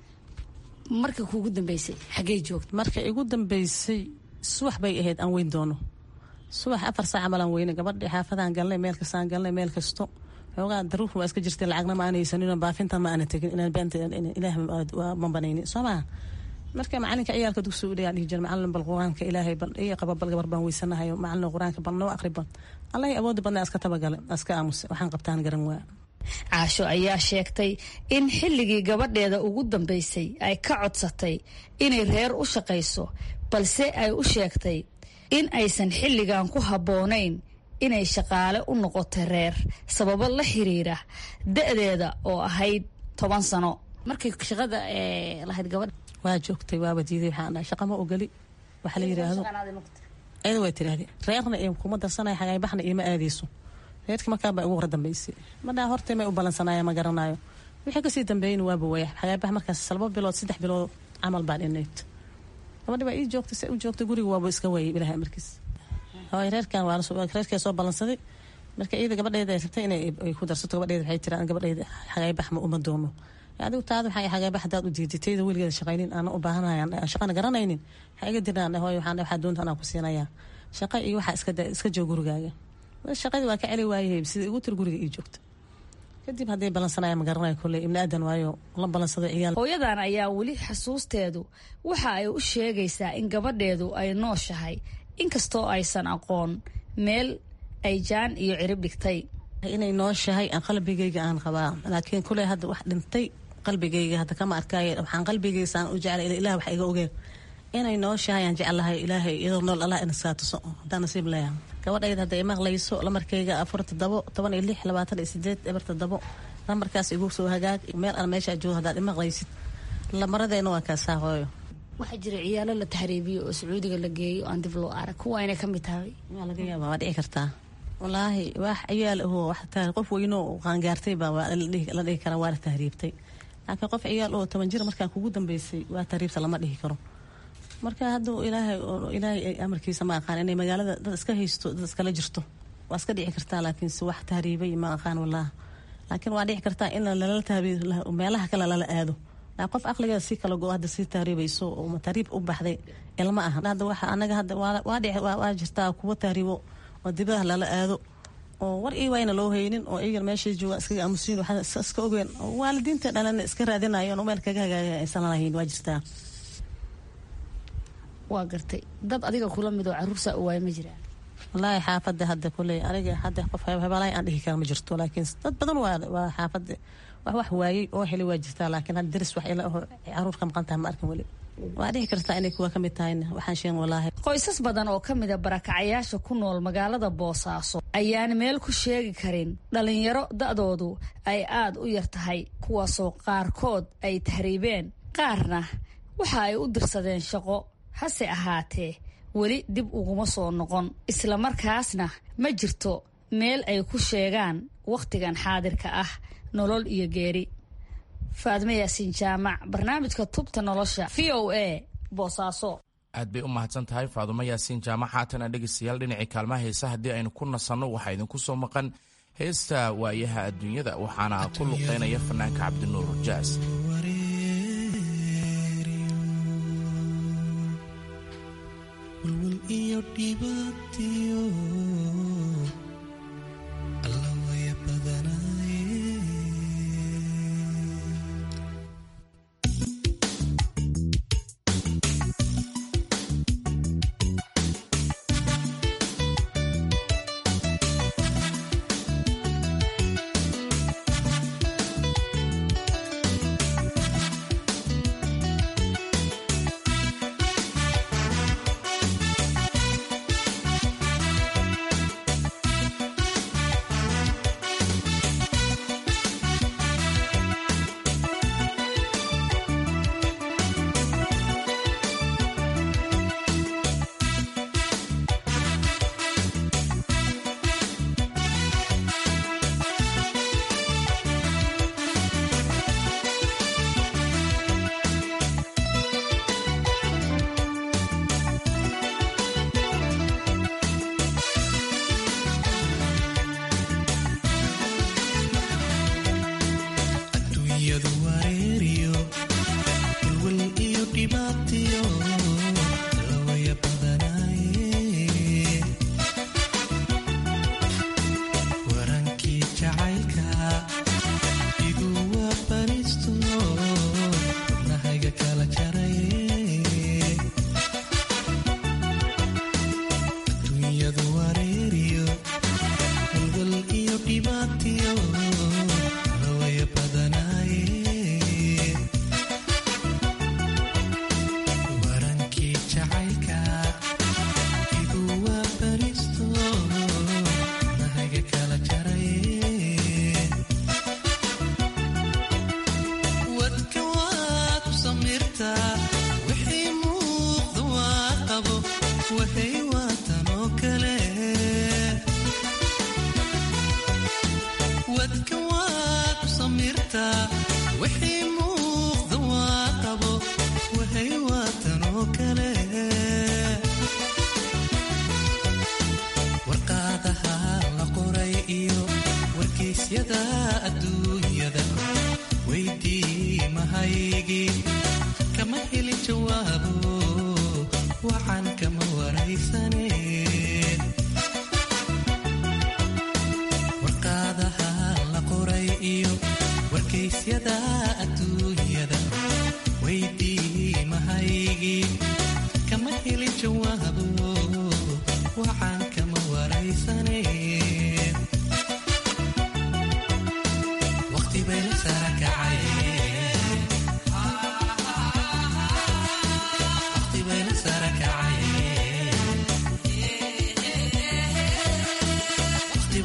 S19: marka kuugu dambeysay xaggey joogta
S20: marka igu dambeysay subax bay ahayd aan weyn doono subax afar saac malaan weyne gabadhi xaafadaan galnay meel kastaan galnay meel kasto xoogaa daruur waa iska jirtay lacagna ma aanaysanin baafinta ma aana tegin inaan beenta ilaah ma banaynin soo maha marka macalinka ciyaalka dugsiga udhigaa dhihi jira macalin bal qur-aanka ilaahay bal ii qaba bal gabar baan weysanahayo macalin qur-aanka bal noo aqri bal allahi awoodi badna iska tabagale iska aamus waxaan qabtaan garan waa
S19: caasho ayaa sheegtay in xilligii gabadheeda ugu dambeysay ay ka codsatay inay reer u shaqayso balse ay u sheegtay in aysan xilligan ku habboonayn inay shaqaale u noqoto reer sababo la xiriira da-deeda oo ahayd toban sano markay shaqada lahayd gabadha
S20: waa joogtay waaba diiday waxaan dhahay shaqama ogoli waxa la yidhaahdo ayada waa tiraahde reerna iyo kuma darsanaya xagaybaxna iyo ma aadayso reerkii markaa baa ugu hor dambeysay madhaa hortay may u balansanaya ma garanayo wixii kasii dambeeyeyna waaba waya xagaybax markaas laba bilood saddex bilood camal baan inayd gabadhi baa ii joogtay se u joogtay guriga waaba iska waayay ilahay amarkiis hooy reerkan waa reerkee soo balansaday marka iyada gabadheeda ay rabtay inay ku darsato gabadheeda waxay tiraan gabadheeda xagaybax ma uma doono adigu taada waxaa xagaybax hadaad u diiday tayda weligeeda shaqaynin aana u baahanayaan shaqana garanaynin waxaa iga diraan hooy waxaan waxaa doonta anaa ku siinayaa shaqa iyo waxaa iska iska joog gurigaaga shaqadii waa ka celi waayay sida igu tir guriga ii joogta kadib hadday balansanaya ma garanayo kolley ibni aadan waayo la balansado ciyaal
S19: hooyadan ayaa weli xasuusteedu waxa ay u sheegaysaa in gabadheedu ay nooshahay inkastoo aysan aqoon meel ay jaan iyo cirib dhigtay
S20: inay nooshahay aan qalbigayga aan qabaa laakiin kuley hadda wax dhintay qalbigayga hadda kama arkaaye waxaan qalbigaysa aan u jeclay ilaah wax iga ogeen inay nooshahay aan jeclahay ilaahay iyadoo nool allah ina saatuso haddaan nasiib leeyahay gabadhayda hadday imaqlayso lamarkayga afar toddobo toban iyo lix labaatan iyo sideed eber toddobo lamarkaas igu soo hagaag meel aan meeshaa joogo haddaad imaqlaysid lamaradeenna waa kaasaa hooyo
S19: waxaa jira ciyaalo la tahriibiyo oo sacuudiga la geeyo aan dib loo arag kuwa inay ka mid tahay
S20: waa laga yaabaa waa dhici kartaa wallaahi wax ciyaal ahoo wax qof weyno qaangaartay baa la dhihi karaa waa la tahriibtay laakiin qof ciyaal oo toban jir markaan kugu dambeysay waa tahriibta lama dhihi karo marka hadduu ilaahay ilaahay amarkiisa ma aqaan inay magaalada dad iska haysto dad iskala jirto waa iska dhici kartaa laakiinse wax tahriibay ma aqaan wallaahi laakiin waa dhici kartaa in lala tahriib meelaha kale lala aado qof aqligeeda si kala go hadda sii tahriibayso oo tahriib u baxday ilma aha hadda waxa anaga hadda waa dhici waa jirtaa kuwa tahriibo oo dibadaha lala aado oo war ii wayna loo haynin oo iyagan meeshay joogaan iskaga aamusiin waxaa iska ogeen waalidiinta dhalana iska raadinayoon meel kaga hagaaga aysan lahayn waa jirtaa
S19: waa gartay dad adiga kula mid oo caruursaa u waaya ma jiraan
S20: wallaahi xaafadda hadda kuley aniga hadda qof hebelaay aan dhihi kara ma jirto laakiin dad badan waa waa xaafadda wax wax waayey oo helay waa jirtaa laakiin hadda daris wax ila aho caruur ka maqan tahay ma arkin weli waa dhici kartaa inay kuwa ka mid tahayna waxaan sheegin wallaahi
S5: qoysas badan oo ka mid a barakacayaasha ku nool magaalada boosaaso ayaan meel ku sheegi karin dhalinyaro da'doodu ay aad u yar tahay kuwaasoo qaarkood ay tahriibeen qaarna waxa ay u dirsadeen shaqo hase ahaatee weli dib uguma soo noqon islamarkaasna ma jirto meel ay ku sheegaan wakhtigan xaadirka ah nolol iyo geeri faadme yaasiin jaamac barnaamijka tubta nolosha v o a boosaaso
S18: aad bay u mahadsan tahay faadumo yaasiin jaamac haatana dhegeystayaal dhinacii kaalmaha heesa haddii aynu ku nasanno waxaa idinku soo maqan heesta waayaha adduunyada waxaana ku luqeynaya fanaanka cabdinuur jaas
S21: warqaadaha la qoray iyo warkaysyada adduun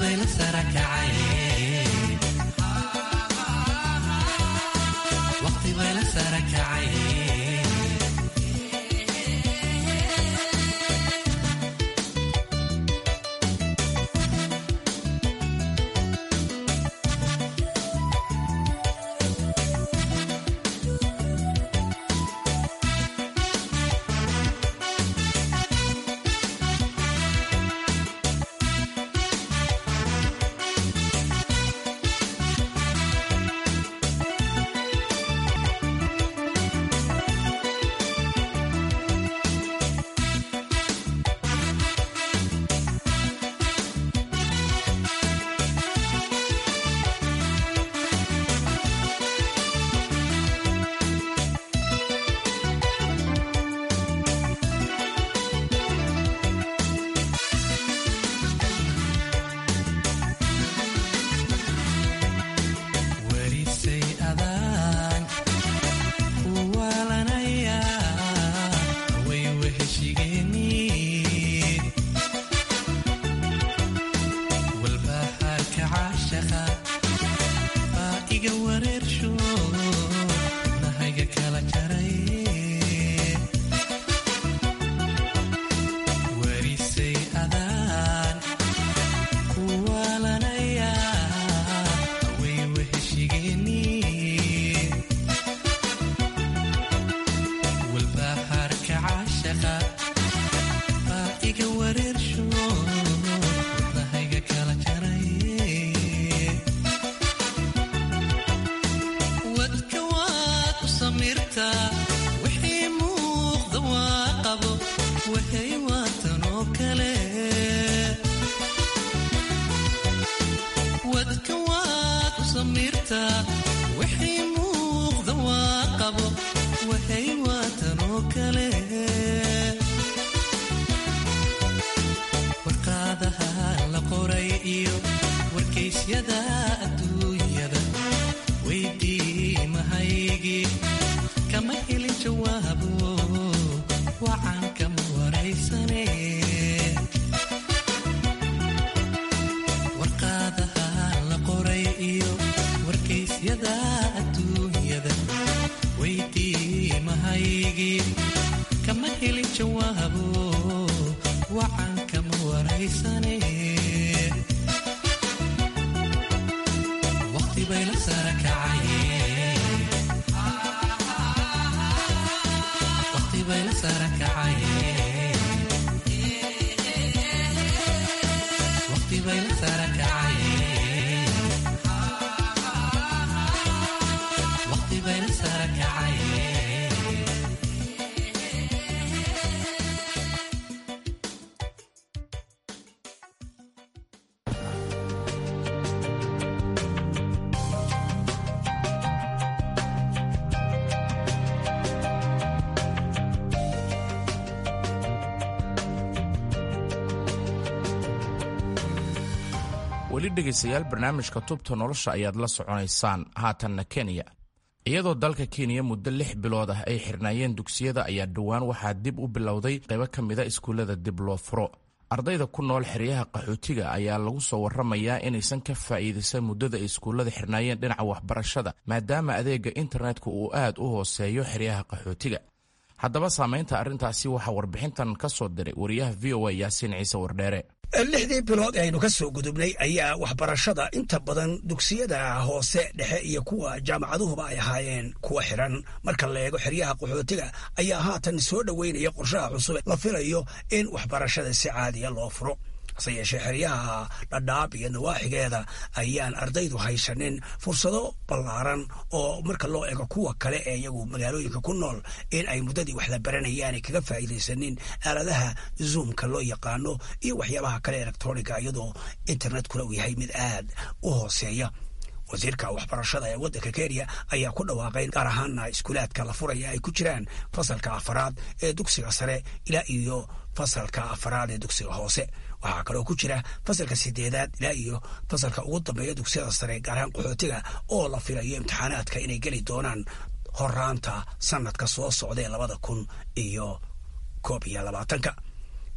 S18: weli dhegaystayaal barnaamijka tubta nolosha ayaad la soconaysaan haatanna kenya iyadoo dalka kenya muddo lix bilood ah ay xirnaayeen dugsiyada ayaa dhowaan waxaa dib u bilowday qaybo ka mida iskuullada dib loo furo ardayda ku nool xeryaha qaxootiga ayaa lagu soo warramayaa inaysan ka faa'iidaysan muddada ay iskuullada xirnaayeen dhinaca waxbarashada maadaama adeega internetka uu aad u hooseeyo xeryaha qaxootiga haddaba saamaynta arrintaasi waxaa warbixintan ka soo diray wariyaha v o a yaasiin ciise wardheere
S21: lixdii bilood aynu ka soo gudubnay ayaa waxbarashada inta badan dugsiyada hoose dhexe iyo kuwa jaamacaduhuba ay ahaayeen kuwa xiran marka la eego xeryaha qaxootiga ayaa haatan soo dhoweynaya qorshaha cusub la filayo in waxbarashada si caadiya loo furo hase yeeshee xeryaha dhadhaab iyo nawaaxigeeda ayaan ardaydu haysanin fursado ballaaran oo marka loo eego kuwa kale ee iyagu magaalooyinka ku nool in ay muddadii wax la baranayaanay kaga faa'iidaysanin aaladaha zoomka loo yaqaano iyo waxyaabaha kale electroniga iyadoo internetkuna uu yahay mid aad u hooseeya wasiirka waxbarashada ee waddanka kenya ayaa ku dhawaaqay gaar ahaana iskuulaadka la furaya ay ku jiraan fasalka afaraad ee dugsiga sare ilaa iyo fasalka afaraad ee dugsiga hoose waxaa kaloo ku jira fasalka sideedaad ilaa iyo fasalka ugu dambeeya dugsiyada sare gaar ahaan qaxootiga oo la filayo imtixaanaadka inay geli doonaan horaanta sanadka soo socda ee labada kun iyo koob iyo labaatanka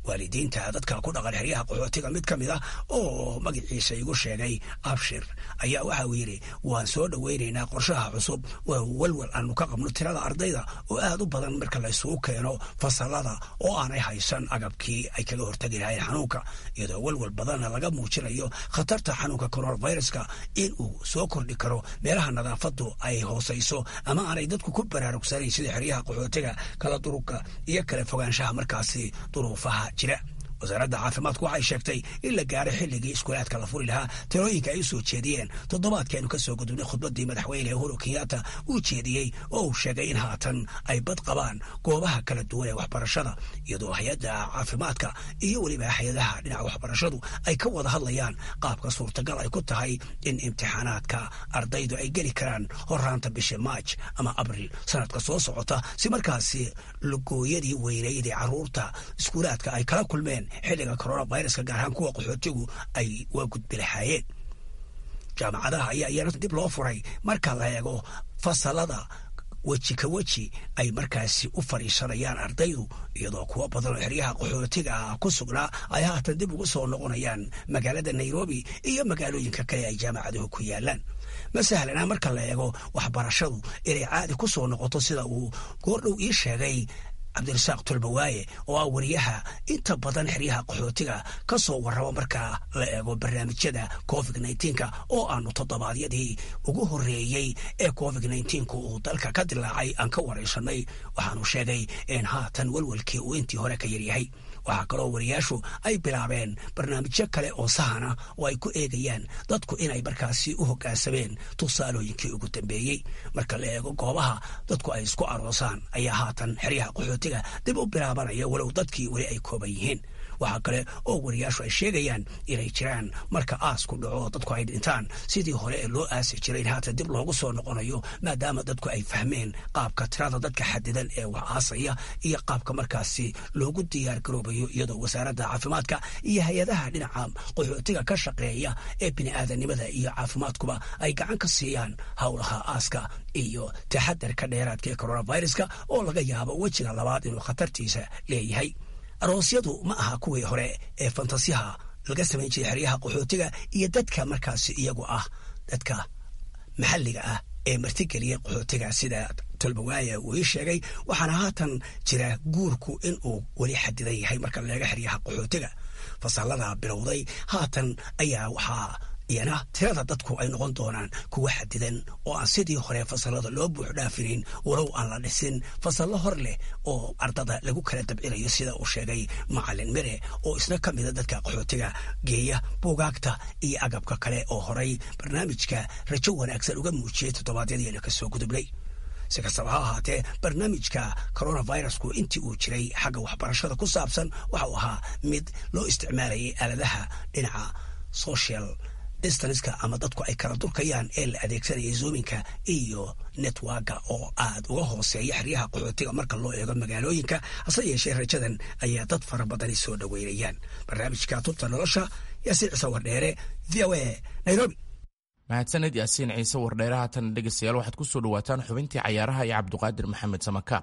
S21: waalidiinta dadka ku dhaqan xeryaha qaxootiga mid ka mid ah oo magaciisa igu sheegay abshir ayaa waxa uu yidhi waan soo dhoweynaynaa qorshaha cusub waa walwal aanu ka qabno tirada ardayda oo aad u badan marka laysugu keeno fasalada oo aanay haysan agabkii ay kaga hortagi lahayn xanuunka iyadoo walwal badanna laga muujinayo khatarta xanuunka coronaviruska in uu soo kordhi karo meelaha nadaafadu ay hoosayso ama aanay dadku ku baraarugsanayn sida xeryaha qaxootiga kala durugka iyo kala fogaanshaha markaasi duruufaha jira wasaaradda caafimaadku waxay sheegtay in la gaaray xilligii iskuulaadka la furi lahaa talooyinka ay u soo jeediyeen toddobaadkaaynu ka soo gudubnay khudbaddii madaxweyne uhuru kenyatta uu jeediyey oo uu sheegay in haatan ay bad qabaan goobaha kala duwan ee waxbarashada iyadoo hay-adda caafimaadka iyo weliba hay-adaha dhinaca waxbarashadu ay ka wada hadlayaan qaabka suurtagal ay ku tahay in imtixaanaadka ardaydu ay geli karaan horaanta bisha maaj ama abril sanadka soo socota si markaasi lugooyadii weynayd ee carruurta iskuulaadka ay kala kulmeen xilliga coronaviruska gaar ahaan kuwa qaxootigu ay waa gudbi lahaayeen jaamacadaha ayaa iyana dib loo furay marka la eego fasalada weji ka weji ay markaasi u fadhiisanayaan ardaydu iyadoo kuwo badan oo xeryaha qaxootiga ah ku sugnaa ay haatan dib ugu soo noqonayaan magaalada nairobi iyo magaalooyinka kale ay jaamacaduhu ku yaalaan ma sahlana marka la eego waxbarashadu inay caadi ku soo noqoto sida uu goordhow ii sheegay cabdirasaaq tolbawaaye oo ah wariyaha inta badan xeryaha qaxootiga ka soo warraba marka la eego barnaamijyada covid nka oo aanu toddobaadyadii ugu horreeyey ee covid nku uu dalka ka dilaacay aan ka waraysanay waxaanu sheegay in haatan welwelkii uu intii hore ka yaryahay waxaa kaloo wariyaashu ay bilaabeen barnaamijyo kale oo sahana oo ay ku eegayaan dadku inay markaasi u hoggaansameen tusaalooyinkii ugu dambeeyey marka la eego goobaha dadku ay isku aroosaan ayaa haatan xeryaha qaxootiga dib u bilaabanaya walow dadkii weli ay kooban yihiin waxaa kale oo wariyaashu ay sheegayaan inay jiraan marka aasku dhaco dadku ay dhintaan sidii hore ee loo aasi jiray in haatan dib loogu soo noqonayo maadaama dadku ay fahmeen qaabka tirada dadka xadidan ee wax aasaya iyo qaabka markaasi loogu diyaar garoobayo iyadoo wasaaradda caafimaadka iyo hay-adaha dhinaca qaxootiga ka shaqeeya ee bini'aadanimada iyo caafimaadkuba ay gacan ka siiyaan howlaha aaska iyo taxadarka dheeraadka ee coronaviruska oo laga yaabo wejiga labaad inuu khatartiisa leeyahay aroosyadu ma aha kuwii hore ee fantasiyaha laga samayn jiray xeryaha qaxootiga iyo dadka markaasi iyagu ah dadka maxalliga ah ee martigeliya qaxootiga sida tolbawaaya uu ii sheegay waxaana haatan jira guurku in uu weli xadidan yahay marka leega xeryaha qaxootiga fasalada bilowday haatan ayaa waxaa iyana tirada dadku ay noqon doonaan kuwa xadidan oo aan sidii hore fasalada loo buux dhaafinin walow aan la dhisin fasallo hor leh oo ardada lagu kala dabcinayo sida uu sheegay macalin mire oo isna ka mida dadka qaxootiga geeya buugaagta iyo agabka kale oo horay barnaamijka rajo wanaagsan uga muujiyey toddobaadyadiina ka soo gudubnay si kastaba ha ahaatee barnaamijka coronavirusku intii uu jiray xagga waxbarashada ku saabsan waxa uu ahaa mid loo isticmaalayay aaladaha dhinaca social distanska ama dadku ay kala durkayaan ee la adeegsanaya zoominka iyo networka oo aad uga hooseeya xeryaha qaxootiga marka loo eego magaalooyinka hase yeeshee rajadan ayaa dad fara badani soo dhoweynayaan barnaamijka tubta nolosha yaasiin ciise wardheere v o a nairobi
S18: mahadsaned yaasiin ciise wardheere haatan dhegeystayaal waxaad ku soo dhawaataan xubintii cayaaraha iyo cabdiqaadir maxamed samaka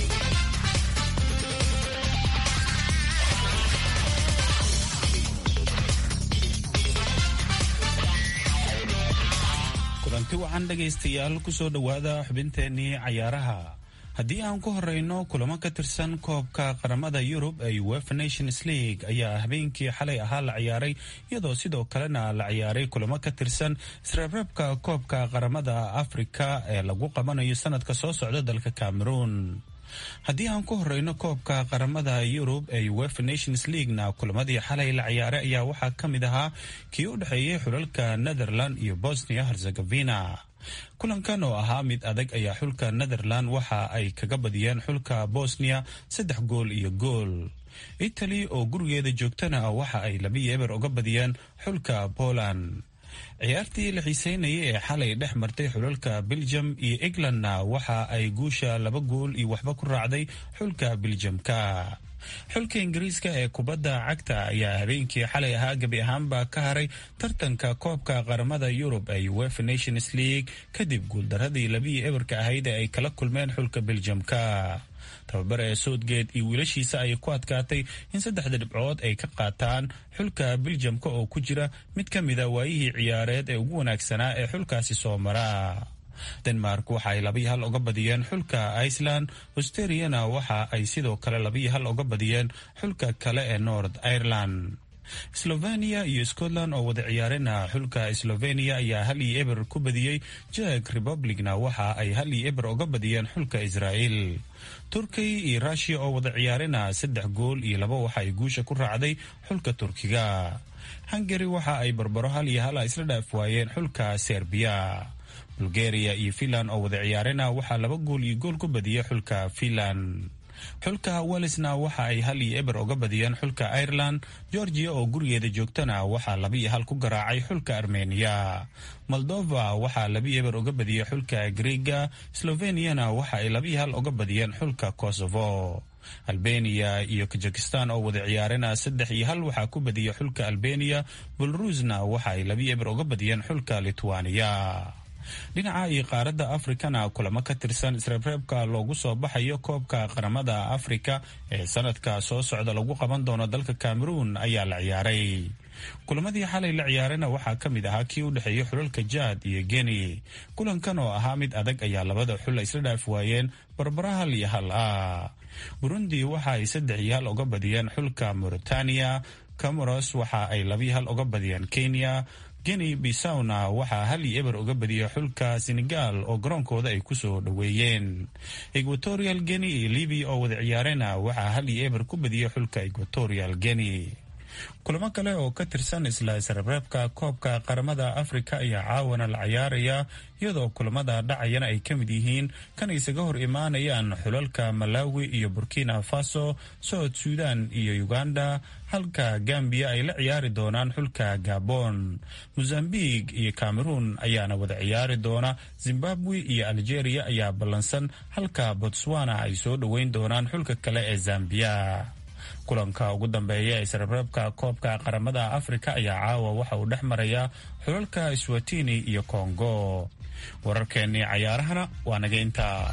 S4: kulanti wacan dhegaystayaal kusoo dhowaada xubinteennii cayaaraha haddii aan ku horeyno kulamo ka tirsan koobka qaramada yurub ee uefa nations league ayaa habeenkii xalay ahaa la ciyaaray iyadoo sidoo kalena la ciyaaray kulamo ka tirsan isreebreebka koobka qaramada afrika ee lagu qabanayo sanadka soo socda dalka cameroon haddii aan ku horeyno koobka qaramada yurub ee uefa nations leaguena kulamadii xalay la ciyaaray ayaa waxaa ka mid ahaa kii u dhexeeyey xulalka netherland iyo bosnia herzegovina kulankan oo ahaa mid adag ayaa xulka netherland waxa ay kaga badiyeen xulka bosnia saddex gool iyo gool italy oo gurigeeda joogtana waxa ay labiyo eber uga badiyeen xulka poland ciyaartii la xiiseynayay ee xalay dhex martay xulalka belgium iyo englandna waxa ay guusha laba gool iyo waxba ku raacday xulka beljamka xulka ingiriiska ee kubadda cagta ayaa habeenkii xalay ahaa gebi ahaanba ka haray tartanka koobka qaramada yurub ee uefa nations league kadib guuldaradii labiyi eberka ahayd ee ay kala kulmeen xulka beljamka tababare ee soutgate iyo wiilashiisa ayay ku adkaatay in saddexda dhibcood ay ka qaataan xulka biljamka oo ku jira mid ka mida waayihii ciyaareed ee ugu wanaagsanaa ee xulkaasi soo mara denmark waxa ay labiyo hal uga badiyeen xulka iceland australiana waxa ay sidoo kale labiyo hal uga badiyeen xulka kale ee north ireland slovenia iyo scotland oo wada ciyaarena xulka slovenia ayaa hal iyo eber ku badiyey jek republicna waxa ay hal iyo eber uga badiyeen xulka israel turkiy iyo rushia oo wada ciyaarena saddex gool iyo laba waxa ay guusha ku raacday xulka turkiga hungary waxa ay barbaro hal iyo hala isla dhaaf waayeen xulka serbiya bulgaria iyo finland oo wada ciyaarena waxaa laba gool iyo gool ku badiyey xulka finland xulka welsna waxa ay hal iyo eber uga badiyeen xulka ireland georgia oo gurigeeda joogtana waxaa laba iyo hal ku garaacay xulka armeniya moldova waxaa labi eber uga badiyey xulka griega sloveniana waxa ay labiyo hal uga badiyeen xulka kosovo albeniya iyo kazakistan oo wada ciyaarena saddex iyo hal waxaa ku badiyey xulka albeniya belarusna waxa ay labi eber uga badiyeen xulka litwaniya dhinaca iyo qaaradda afrikana kulamo ka tirsan isreebreebka loogu soo baxayo koobka qaramada afrika ee sanadka soo socda lagu qaban doono dalka cameroun ayaa la ciyaaray kulamadii xalay la ciyaarana waxaa ka mid ahaa kii u dhexeeyey xulalka jaad iyo geni kulankan oo ahaa mid adag ayaa labada xul isla dhaaf waayeen barbara hal iyo hal ah burundi waxa ay saddex iyo hal uga badiyeen xulka mauritania camoros waxa ay labiyo hal uga badiyeen kenya geni bisawna waxaa hal iyo eber uga badiyey xulka senegal oo garoonkooda ay kusoo dhoweeyeen equatorial geni iyo libiya oo wada ciyaarena waxaa hal iyo eber ku badiyey xulka equatorial geni kulamo kale oo ka tirsan isla isreebreebka koobka qaramada afrika ayaa caawana la ciyaaraya iyadoo kulamada dhacayana ay ka mid yihiin kan isaga hor imaanayaan xulalka malawi iyo burkina faso south sudan iyo uganda halka gambiya ay la ciyaari doonaan xulka gabon mozambique iyo cameroun ayaana wada ciyaari doona zimbabwe iyo algeria ayaa ballansan halka botswana ay soo dhoweyn doonaan xulka kale ee zambiya kulanka ugu dambeeya ee isreebreebka koobka qaramada afrika ayaa caawa waxa uu dhex marayaa xulalka swatini iyo kongo wararkeennii cayaarahana waa naga intaa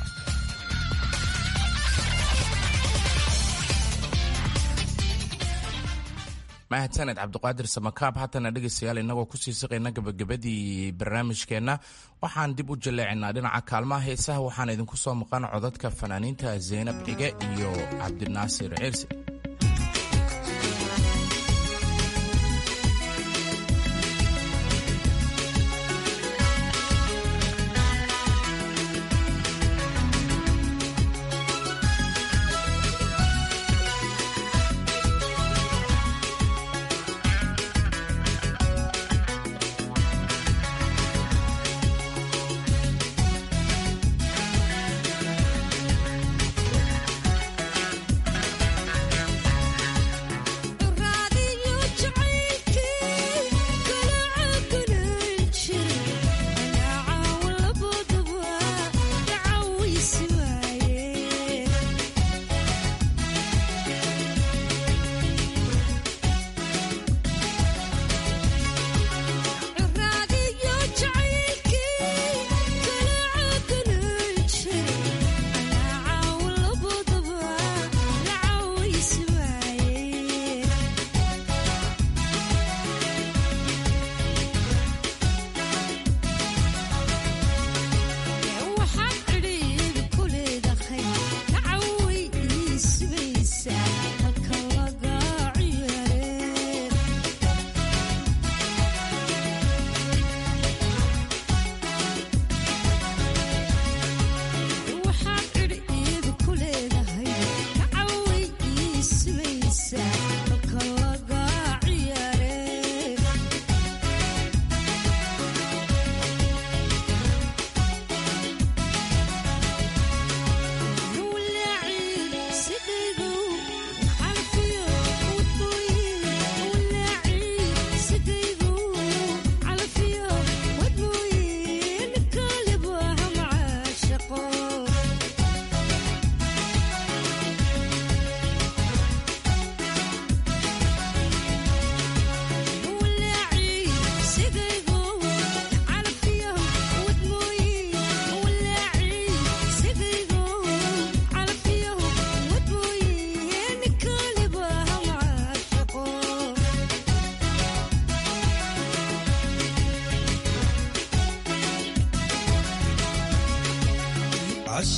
S18: mahadsaned cabdiqaadir samakaab haatana dhegaystayaal inagoo kusii siqayna gabagabadii barnaamijkeenna waxaan dib u jaleecinaa dhinaca kaalmaha heesaha waxaan idinku soo maqan codadka fanaaniinta zeynab cige iyo cabdinaasir ciirsi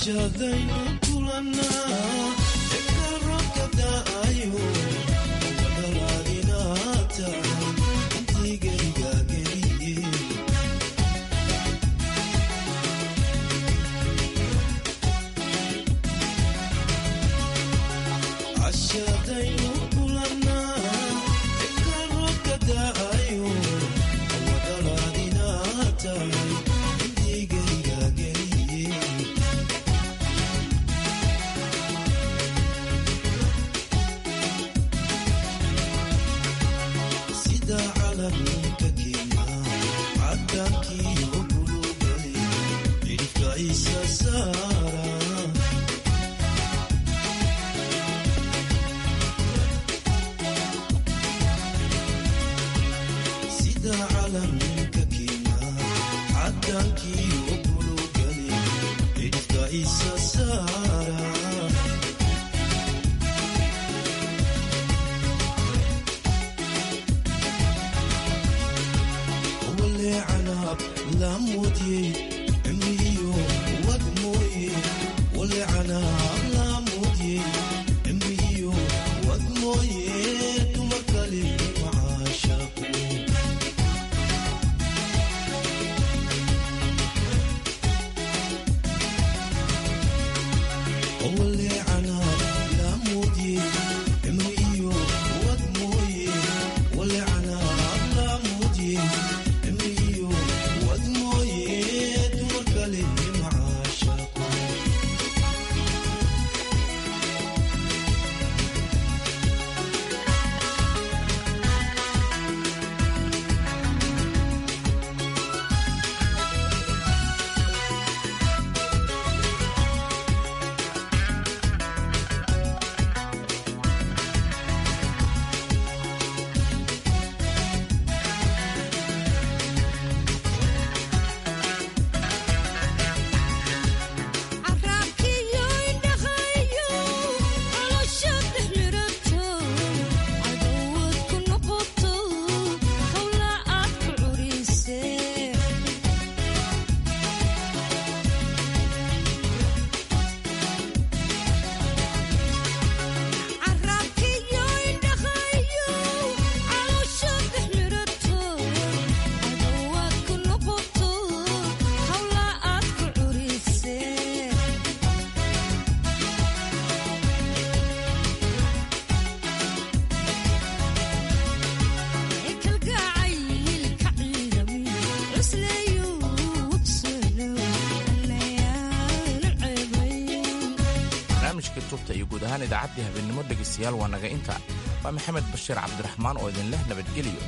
S18: iyo guud ahaan idaacaddii habeenimo dhegaystayaal waa naga inta waa maxamed bashiir cabdiraxmaan oo idin leh nabadgeliyo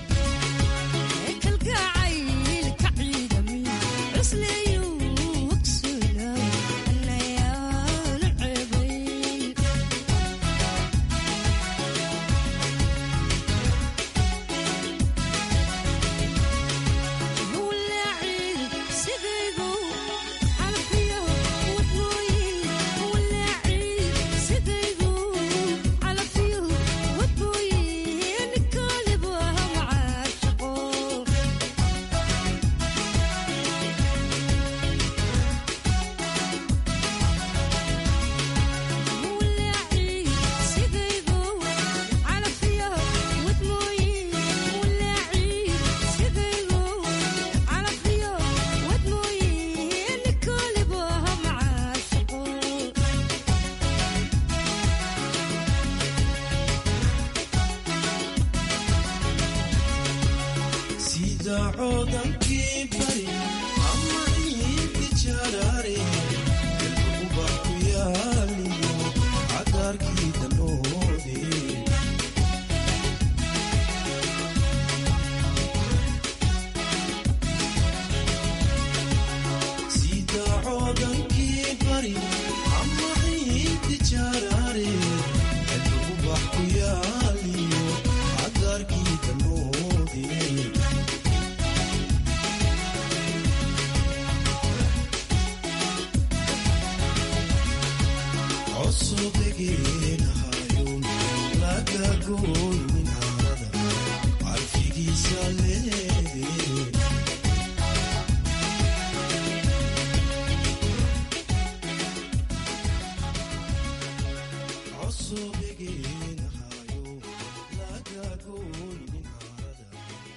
S7: Sale